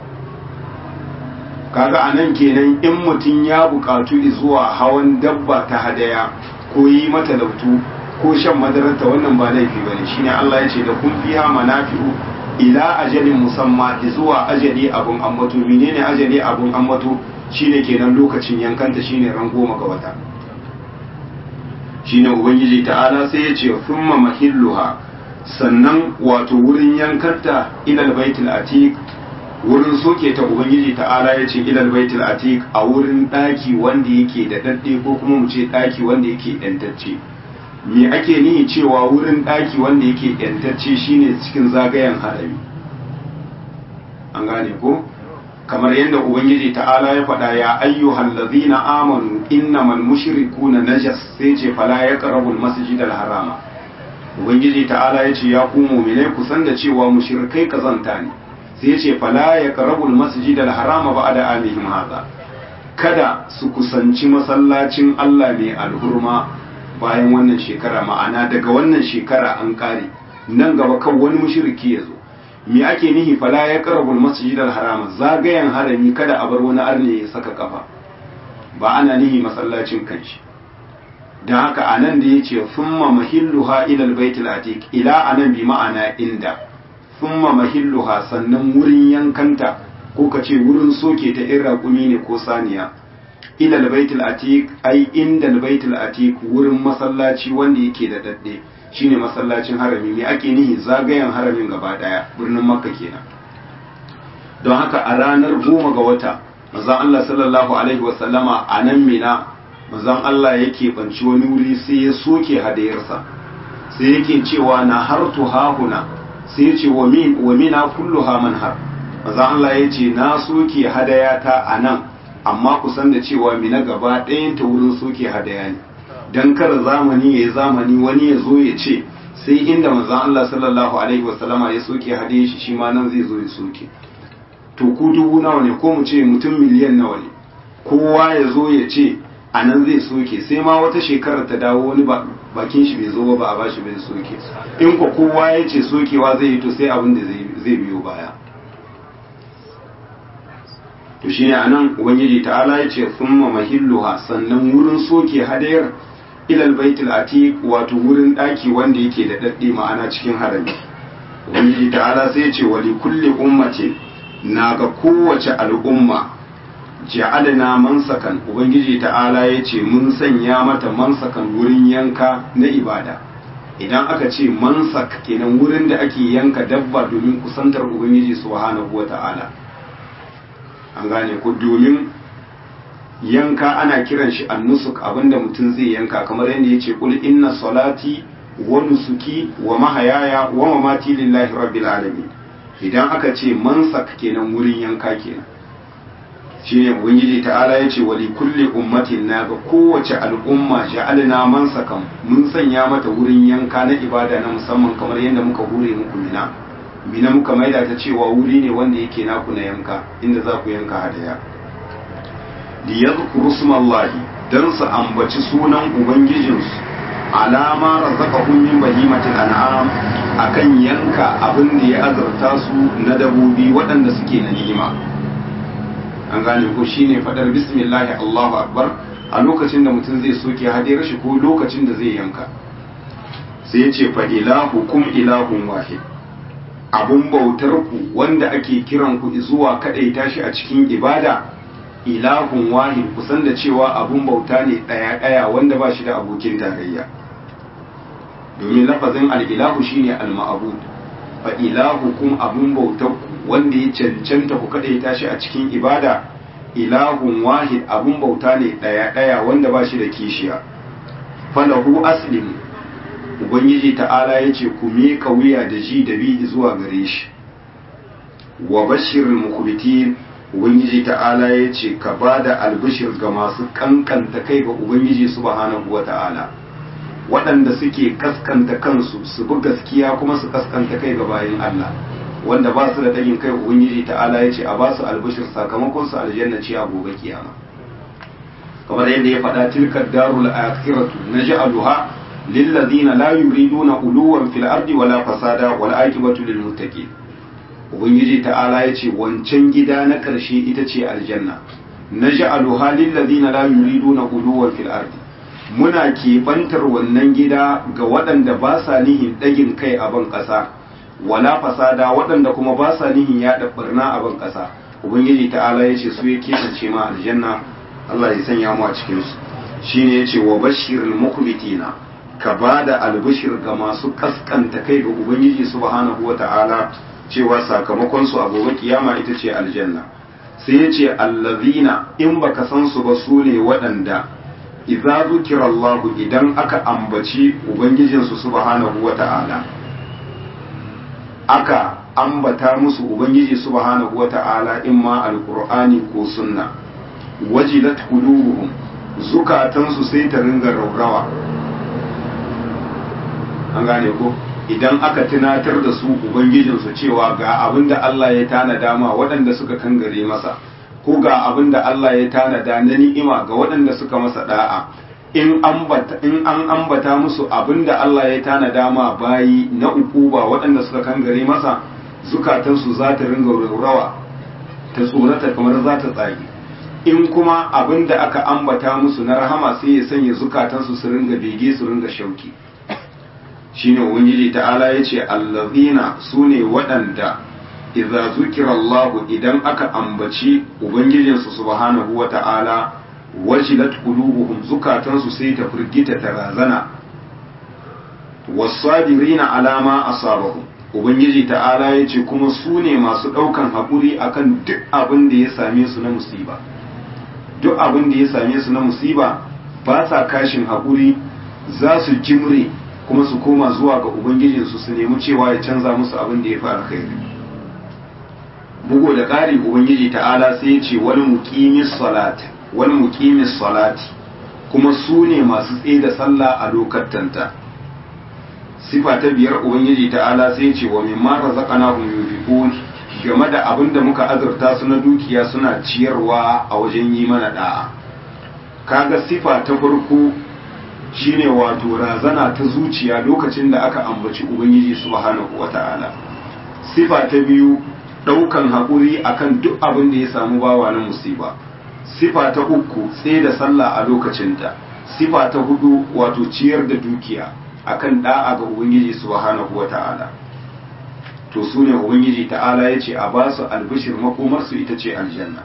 kaga anan kenan in mutum ya bukatu zuwa hawan dabba ta hadaya ko yi mata lautu ko shan madararta wannan ba laifi bane shine Allah ya ce da kun fiha manafi'u ila ajalin musamma zuwa ajali abun ambato menene ajali abun ambato shine kenan lokacin yankanta shine ran goma ga wata shine ubangiji ta'ala sai ya ce thumma mahilluha sannan wato wurin yankanta ila baitul atiq wurin soke ta ubangiji ta'ala ya ce ilal baitul atiq a wurin daki wanda yake da dadde ko kuma mu ce daki wanda yake yantacce me ake nihi cewa wurin daki wanda yake yantacce shine cikin zagayen harami an gane ko kamar yadda ubangiji ta'ala ya faɗa ya ayyuhal ladzina amanu innamal mushrikuna najas sai ce fala yaqrabul masjidal harama ubangiji ta'ala ya ce ya ku mu'minai ku san da cewa mushrikai kazanta ne sai ce fala ya karabul masjid al-harama ba da amihim haza kada su kusanci masallacin Allah mai alhurma bayan wannan shekara ma'ana daga wannan shekara an kare nan gaba kan wani mushriki ya zo me ake nihi fala ya karabul masjid al-harama zagayen harami kada a bar wani arne ya saka kafa ba ana nihi masallacin kanshi dan haka anan da yace thumma mahilluha ila al-baitil atiq ila anan bi ma'ana inda thumma mahilluha sannan wurin yankanta ko ka ce wurin soke ta in raƙumi ne ko saniya ila albaitul atiq ai inda albaitul atiq wurin masallaci wanda yake da dadde shine masallacin harami me ake nihi zagayen haramin gaba daya birnin makka kenan don haka a ranar goma ga wata manzon Allah sallallahu alaihi wasallama a nan mina manzon Allah yake banci wani wuri sai ya soke hadayarsa sai yake cewa na hartu hahuna sai ya ce wa mina kullu ha manhar maza Allah ya ce na soke hadaya ta a nan amma kusan da cewa mina gaba ɗayan ta wurin soke hadaya ne don kar zamani ya yi zamani wani ya zo ya ce sai inda maza Allah sallallahu alaihi wasallama ya soke hadaya shi shi ma nan zai zo ya soke to ku dubu nawa ne ko mu ce mutum miliyan nawa ne kowa ya zo ya ce a nan zai soke sai ma wata shekarar ta dawo wani ba bakin shi bai zo ba ba a bashi bai soke in ko kowa ya ce sokewa zai yi to sai abin da zai biyo baya to shine anan ubangiji ta'ala ya ce thumma mahilluha sannan wurin soke hadayar ilal baitul atiq wato wurin daki wanda yake da dadde ma'ana cikin harami ubangiji ta'ala sai ya ce wa li kulli ummati na ga kowace al'umma ja'alna mansakan ubangiji ta'ala ya ce mun sanya mata mansakan wurin yanka na ibada idan aka ce mansak kenan wurin da ake yanka dabba domin kusantar ubangiji subhanahu wata'ala an gane ku domin yanka ana kiran shi annusuk abinda mutum zai yanka kamar yadda yace kul inna salati wa nusuki wa mahayaya wa mamati lillahi rabbil alamin idan aka ce mansak kenan wurin yanka kenan shine ubangiji ta'ala yace wali kulli ummatin na ga kowace al'umma ja'alna mansakan mun sanya mata wurin yanka na ibada na musamman kamar yadda muka hure muku mina mina muka maida ta cewa wuri ne wanda yake naku na yanka inda za ku yanka hadaya liyadhkuru smallahi dan su ambaci sunan ubangijinsu alama razaqahum min bahimatil an'am akan yanka abin da ya azurta su na dabobi waɗanda suke na ni'ima an gane ko shine fadar bismillah Allahu akbar a lokacin da mutum zai soke hadiyar shi ko lokacin da zai yanka sai ya ce fa ilahukum ilahun wahid abun bautar ku wanda ake kiran ku zuwa kadaita shi a cikin ibada ilahun wahid kusan da cewa abun bauta ne ɗaya ɗaya wanda ba shi da abokin tarayya domin lafazin al'ilahu shine al-ma'bud fa ilahukum abun bautar ku wanda ya cancanta ku kada ya tashi a cikin ibada ilahun wahid abun bauta ne ɗaya ɗaya wanda ba shi da kishiya falahu aslim ubangiji ta'ala ya ce ku miƙa wuya da ji da bi zuwa gare shi wa bashirin mukubitin ubangiji ta'ala ya ce ka ba da albishir ga masu kankanta kai ga ubangiji subhanahu wa ta'ala waɗanda suke kaskanta kansu su bi gaskiya kuma su kaskanta kai ga bayan Allah wanda ba su da ɗagin kai ubangiji ta'ala ya ce a ba su albishir sakamakon su aljanna ce a gobe kiyama kamar yadda ya faɗa tilkar darul akhiratu naj'aluha lillazina la yuriduna uluwan fil ardi wala fasada wal aqibatu lil muttaqin ubangiji ta'ala ya ce wancan gida na ƙarshe ita ce aljanna naj'aluha lillazina la yuriduna uluwan fil ardi muna keɓantar wannan gida ga waɗanda ba sa nihin ɗagin kai a ban ƙasa wala fasada waɗanda kuma ba sa nihin yaɗa ɓarna a ban ƙasa ubangiji ta'ala ya ce su ya keɓance ma aljanna Allah ya sanya mu a cikinsu shine ya ce wa bashirul mukbitina ka ba da albishir ga masu kaskanta kai ga ubangiji subhanahu wa ta'ala cewa sakamakon su a gobe kiyama ita ce aljanna sai ya ce allazina in baka san su ba su ne waɗanda idza zukira Allah idan aka ambaci ubangijinsu subhanahu wa ta'ala aka ambata musu ubangiji subhanahu wa ta'ala imma alqur'ani ko sunna wajilat qulubuhum zukatansu sai ta ringa raurawa an gane ko idan aka tunatar da su ubangijinsu cewa ga abin da Allah ya tanada ma waɗanda suka kangare masa ko ga abin da Allah ya tanada na ni'ima ga waɗanda suka masa da'a in an ambata musu abin da Allah ya tanada ma bayi na ukuba waɗanda suka kangare masa zukatansu za ta ringa raurawa ta tsorata kamar za ta tsage in kuma abin da aka ambata musu na rahama sai ya sanya zukatansu su ringa bege su ringa shauki shine ubangiji ta'ala yace allazina sune waɗanda idza zukira Allah idan aka ambaci ubangijinsu subhanahu wata'ala wajilat qulubuhum zukatansu sai ta firgita ta razana wasabirina alama asabahum ubangiji ta'ala yace kuma sune masu ɗaukan haƙuri akan duk abin da ya same su na musiba duk abin da ya same su na musiba ba sa kashin haƙuri za su jimre kuma su koma zuwa ga ubangijinsu su nemi cewa ya canza musu abin da ya fi alkhairi bugu da ƙari ubangiji ta'ala sai ya ce wani muqimis salati wani muqimis salati kuma su ne masu tsaye da sallah a lokatanta sifa ta biyar ubangiji ta'ala sai ya ce wa mimma razaqnahum yunfiqun game da abin da muka azurta su na dukiya suna ciyarwa a wajen yi mana da'a kaga sifa ta farko shine wato razana ta zuciya lokacin da aka ambaci ubangiji subhanahu wata'ala sifa ta biyu daukan haƙuri akan duk abin da ya samu bawa na musiba sifa ta uku tsaye da sallah a lokacinta sifa ta hudu wato ciyar da dukiya akan da'a ga ubangiji subhanahu wata'ala to su ne ubangiji ta'ala ya ce a ba su albishir makomarsu ita ce aljanna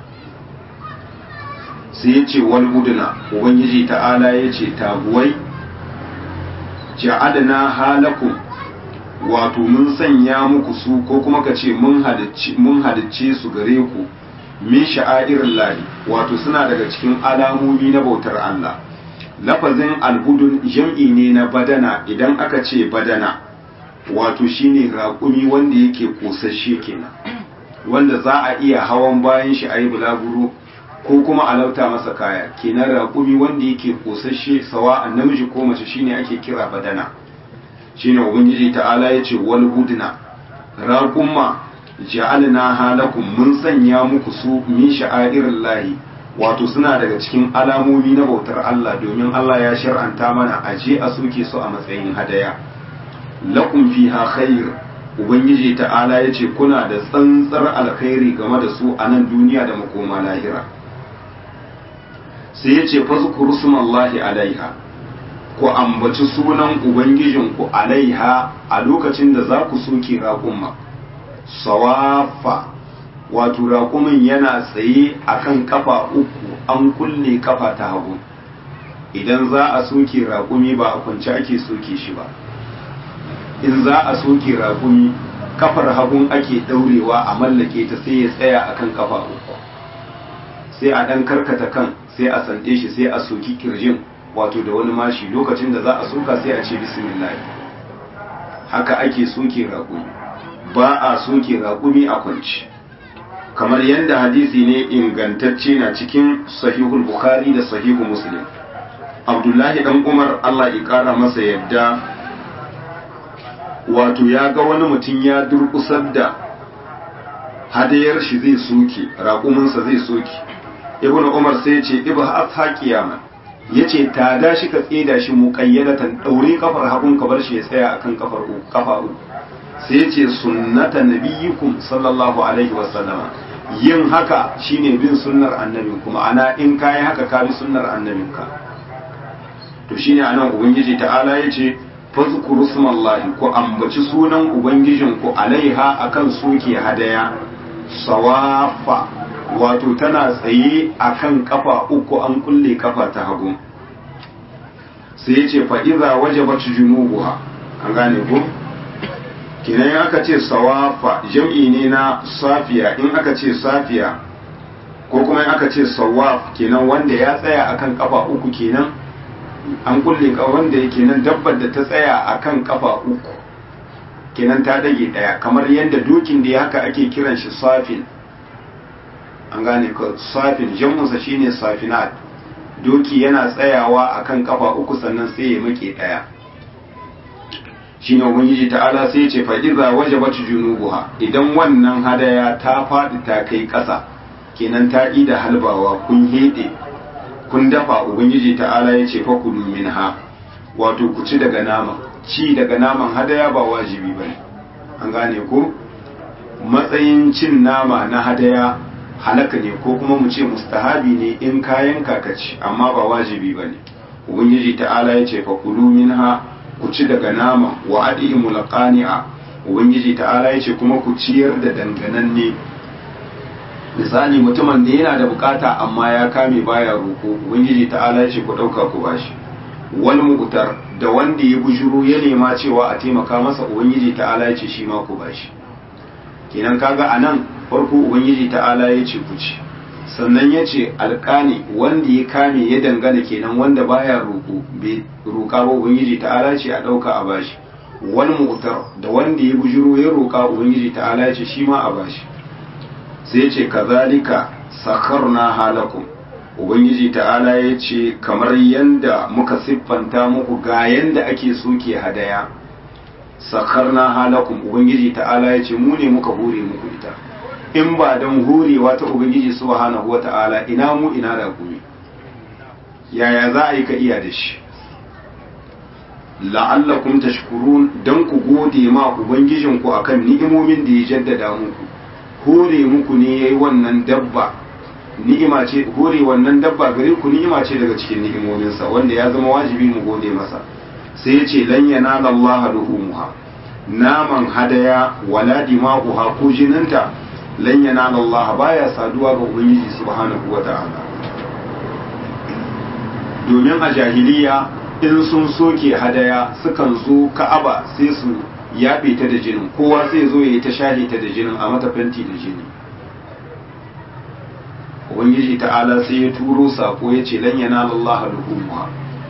sai ya ce wal uduna ubangiji ta'ala ya ce taguwai ja'adna halakum wato mun sanya muku su ko kuma ka ce mun halicce su gare ku min sha'airin lahi wato suna daga cikin alamomi na bautar Allah lafazin albudun jam'i ne na badana idan aka ce badana wato shine raƙumi wanda yake kosasshe kenan wanda za a iya hawan bayan shi a yi bulaguro ko kuma a lauta masa kaya kenan raƙumi wanda yake kosasshe sawa namiji ko mace shine ake kira badana shine ubangiji ta'ala ya ce wal budna raƙumma ja'alna halakum mun sanya muku su min sha'airin lahi wato suna daga cikin alamomi na bautar Allah domin Allah ya shar'anta mana aje a soke su a matsayin hadaya lakum fiha khair ubangiji ta'ala ya ce kuna da tsantsar alkhairi game da su a nan duniya da makoma lahira sai ya ce fazkuru sumallahi alaiha ku ambaci sunan ubangijinku alaiha a lokacin da za ku soke raƙumma sawafa wato raƙumin yana tsaye akan kafa uku an kulle kafa ta hagu idan za a soke raƙumi ba a kwance ake soke shi ba in za a soke raƙumi kafar hagun ake ɗaurewa a mallake ta sai ya tsaya akan kafa uku sai a ɗan karkata kan sai a sande shi sai a soki kirjin wato da wani mashi lokacin da za a soka sai a ce bismillah haka ake soke raƙumi ba a soke raƙumi a kwanci kamar yadda hadisi ne ingantacce na cikin sahihul bukhari da sahihu muslim abdullahi dan umar allah ya ƙara masa yadda wato ya ga wani mutum ya durƙusar da hadayar shi zai soke raƙuminsa zai soke ibnu umar sai ce ibha asha qiyama yace ta da shi ka tseda shi muqayyadatan daure kafar hagun ka bar shi ya tsaya akan kafar kafa uku sai yace sunnata nabiyikum sallallahu alaihi wasallam yin haka shine bin sunnar annabin kuma ana in kai haka ka bi sunnar annabinka to shine anan ubangiji ta'ala yace fazkuru smallahi ku ambaci sunan ubangijinku alaiha akan soke hadaya sawafa wato tana tsaye a kan kafa uku an kulle kafa ta hagu sai ya ce fa'iza waje bacci junubuwa an gane ku kinan in aka ce sawafa jam'i ne na safiya in aka ce safiya ko kuma in aka ce sawaf kenan wanda ya tsaya akan kafa uku kenan an kulle wanda kenan dabbar da ta tsaya akan kafa uku kenan ta dage daya kamar yadda dokin da ya haka ake kiran shi safin an gane ka safin jam'unsa shine safinat doki yana tsayawa akan kafa uku sannan sai ya make daya shine ubangiji ta'ala sai ya ce fa idza wajabat junubuha idan wannan hadaya ta fadi ta kai kasa kenan ta da halbawa kun hede kun dafa ubangiji ta'ala ya ce fa kulu minha wato ku ci daga nama ci daga naman hadaya ba wajibi bane an gane ko matsayin cin nama na hadaya halaka ne ko kuma mu ce mustahabi ne in kayan kakaci amma ba wajibi ba ne ubangiji ta'ala ya ce fakulu minha ku ci daga nama wa adi'imu laqani'a ubangiji ta'ala ya ce kuma ku ciyar da dangananne misali mutumin da yana da bukata amma ya kame baya roko ubangiji ta'ala ya ce ku dauka ku bashi wal mu'tar da wanda ya bujuru ya nema cewa a taimaka masa ubangiji ta'ala ya ce shi ma ku bashi kenan kaga anan farko ubangiji ta'ala ya ce kuci sannan ya ce alƙani wanda ya kame ya dangana kenan wanda baya roƙo bai roƙa ba ubangiji ta'ala ce a ɗauka a bashi wani mutar da wanda ya bujiro ya roƙa ubangiji ta'ala ya ce shi ma a bashi sai ya ce kazalika sakarna halakum ubangiji ta'ala ya ce kamar yanda muka siffanta muku ga yanda ake soke hadaya sakarna halakum ubangiji ta'ala ya ce mu ne muka hore muku ita in ba don horewa ta ubangiji subhanahu wa ta'ala ina mu ina da kuma yaya za a yi ka iya da shi la'allakum tashkurun dan ku gode ma ubangijinku akan ni'imomin da ya jaddada muku hore muku ne yayi wannan dabba ni'ima ce hore wannan dabba gare ku ni'ima ce daga cikin ni'imominsa wanda ya zama wajibi mu gode masa sai ya ce lan yanala Allah luhumuha naman hadaya wala dima'uha ko jininta lan yanala Allah baya saduwa ga ubangiji subhanahu wata'ala domin a jahiliya in sun soke hadaya sukan zo ka'aba sai su yaɓe ta da jinin kowa sai zo ya yi ta shahe ta da jinin a mata fenti da jini ubangiji ta'ala sai ya turo sako ya ce lan yana Allah luhumuha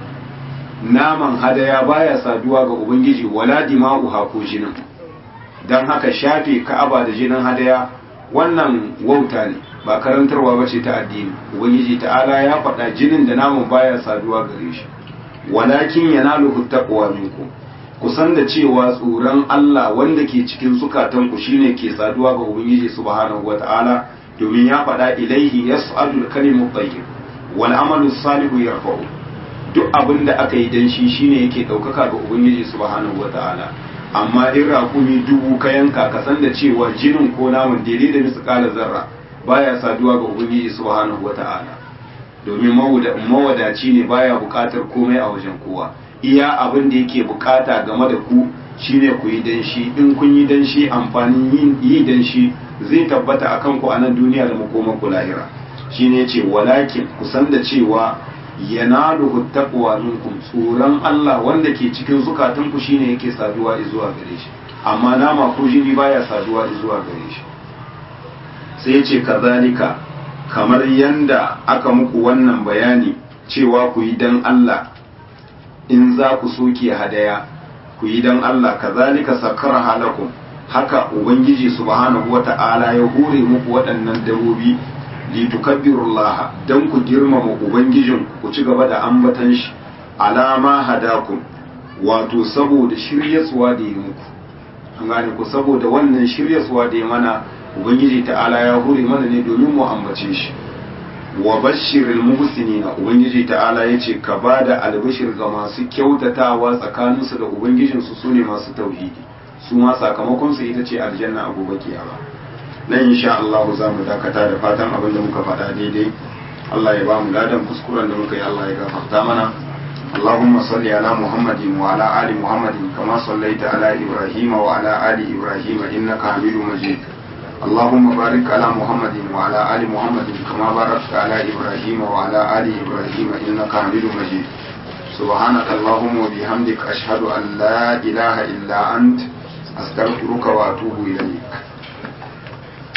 naman hadaya baya saduwa ga ubangiji wala dima'uha ko jinin dan haka shafe ka'aba da jinin hadaya wannan wauta ne ba karantarwa ba ce ta addini ubangiji ta'ala ya faɗa jinin da naman baya saduwa gare shi walakin yanaluhu taqwa minkum kusan da cewa tsoron Allah wanda ke cikin zukatanku shine ke saduwa ga ubangiji subhanahu wata'ala domin ya faɗa ilaihi yas'alul kalimu tayyib wal amalu salihu yarfa'u duk abin da aka yi dan shi shine yake ɗaukaka ga ubangiji subhanahu wata'ala amma in raƙumi dubu ka yanka ka san da cewa jinin ko naman daidai da misƙalar zarra baya saduwa ga ubangiji subhanahu wata'ala domin mawadaci ne baya buƙatar komai a wajen kowa iya abin da yake buƙata game da ku shine ku yi danshi in kun yi danshi amfanin yin yi danshi zai tabbata akan ku a nan duniya da makomar ku lahira shine yace walakin ku san da cewa yanaluhu taqwa minkum tsoron Allah wanda ke cikin zukatan ku shine yake saduwa zuwa gare shi amma nama ko jini baya saduwa zuwa gare shi sai yace kazalika kamar yanda aka muku wannan bayani cewa ku yi dan Allah in za ku soke hadaya ku yi dan Allah kazalika sakara halakum haka ubangiji subhanahu wata'ala ya hore muku waɗannan dabobi litukabbirullaha dan ku girmama ubangijin ku ci gaba da ambatan shi alama hadakum wato saboda shiryaswa da yi muku an gane ku saboda wannan shiryaswa da ya mana ubangiji ta'ala ya hore mana ne domin mu ambace shi wa bashiril muhsinina ubangiji ta'ala yace ka bada albashir ga masu kyautatawa tsakaninsu da ubangijinsu sune masu tauhidi su ma sakamakon su ita ce aljanna a gobe kiyama nan insha Allah za mu dakata da fatan abin da muka faɗa daidai Allah ya ba mu ladan kuskuren da muka yi Allah ya gafarta mana اللهم صل على محمد وعلى آل محمد كما صليت على إبراهيم وعلى آل إبراهيم إنك حميد مجيد اللهم بارك على محمد وعلى آل محمد كما باركت على إبراهيم وعلى آل إبراهيم إنك حميد مجيد سبحانك اللهم وبحمدك أشهد أن لا إله إلا أنت أستغفرك وأتوب إليك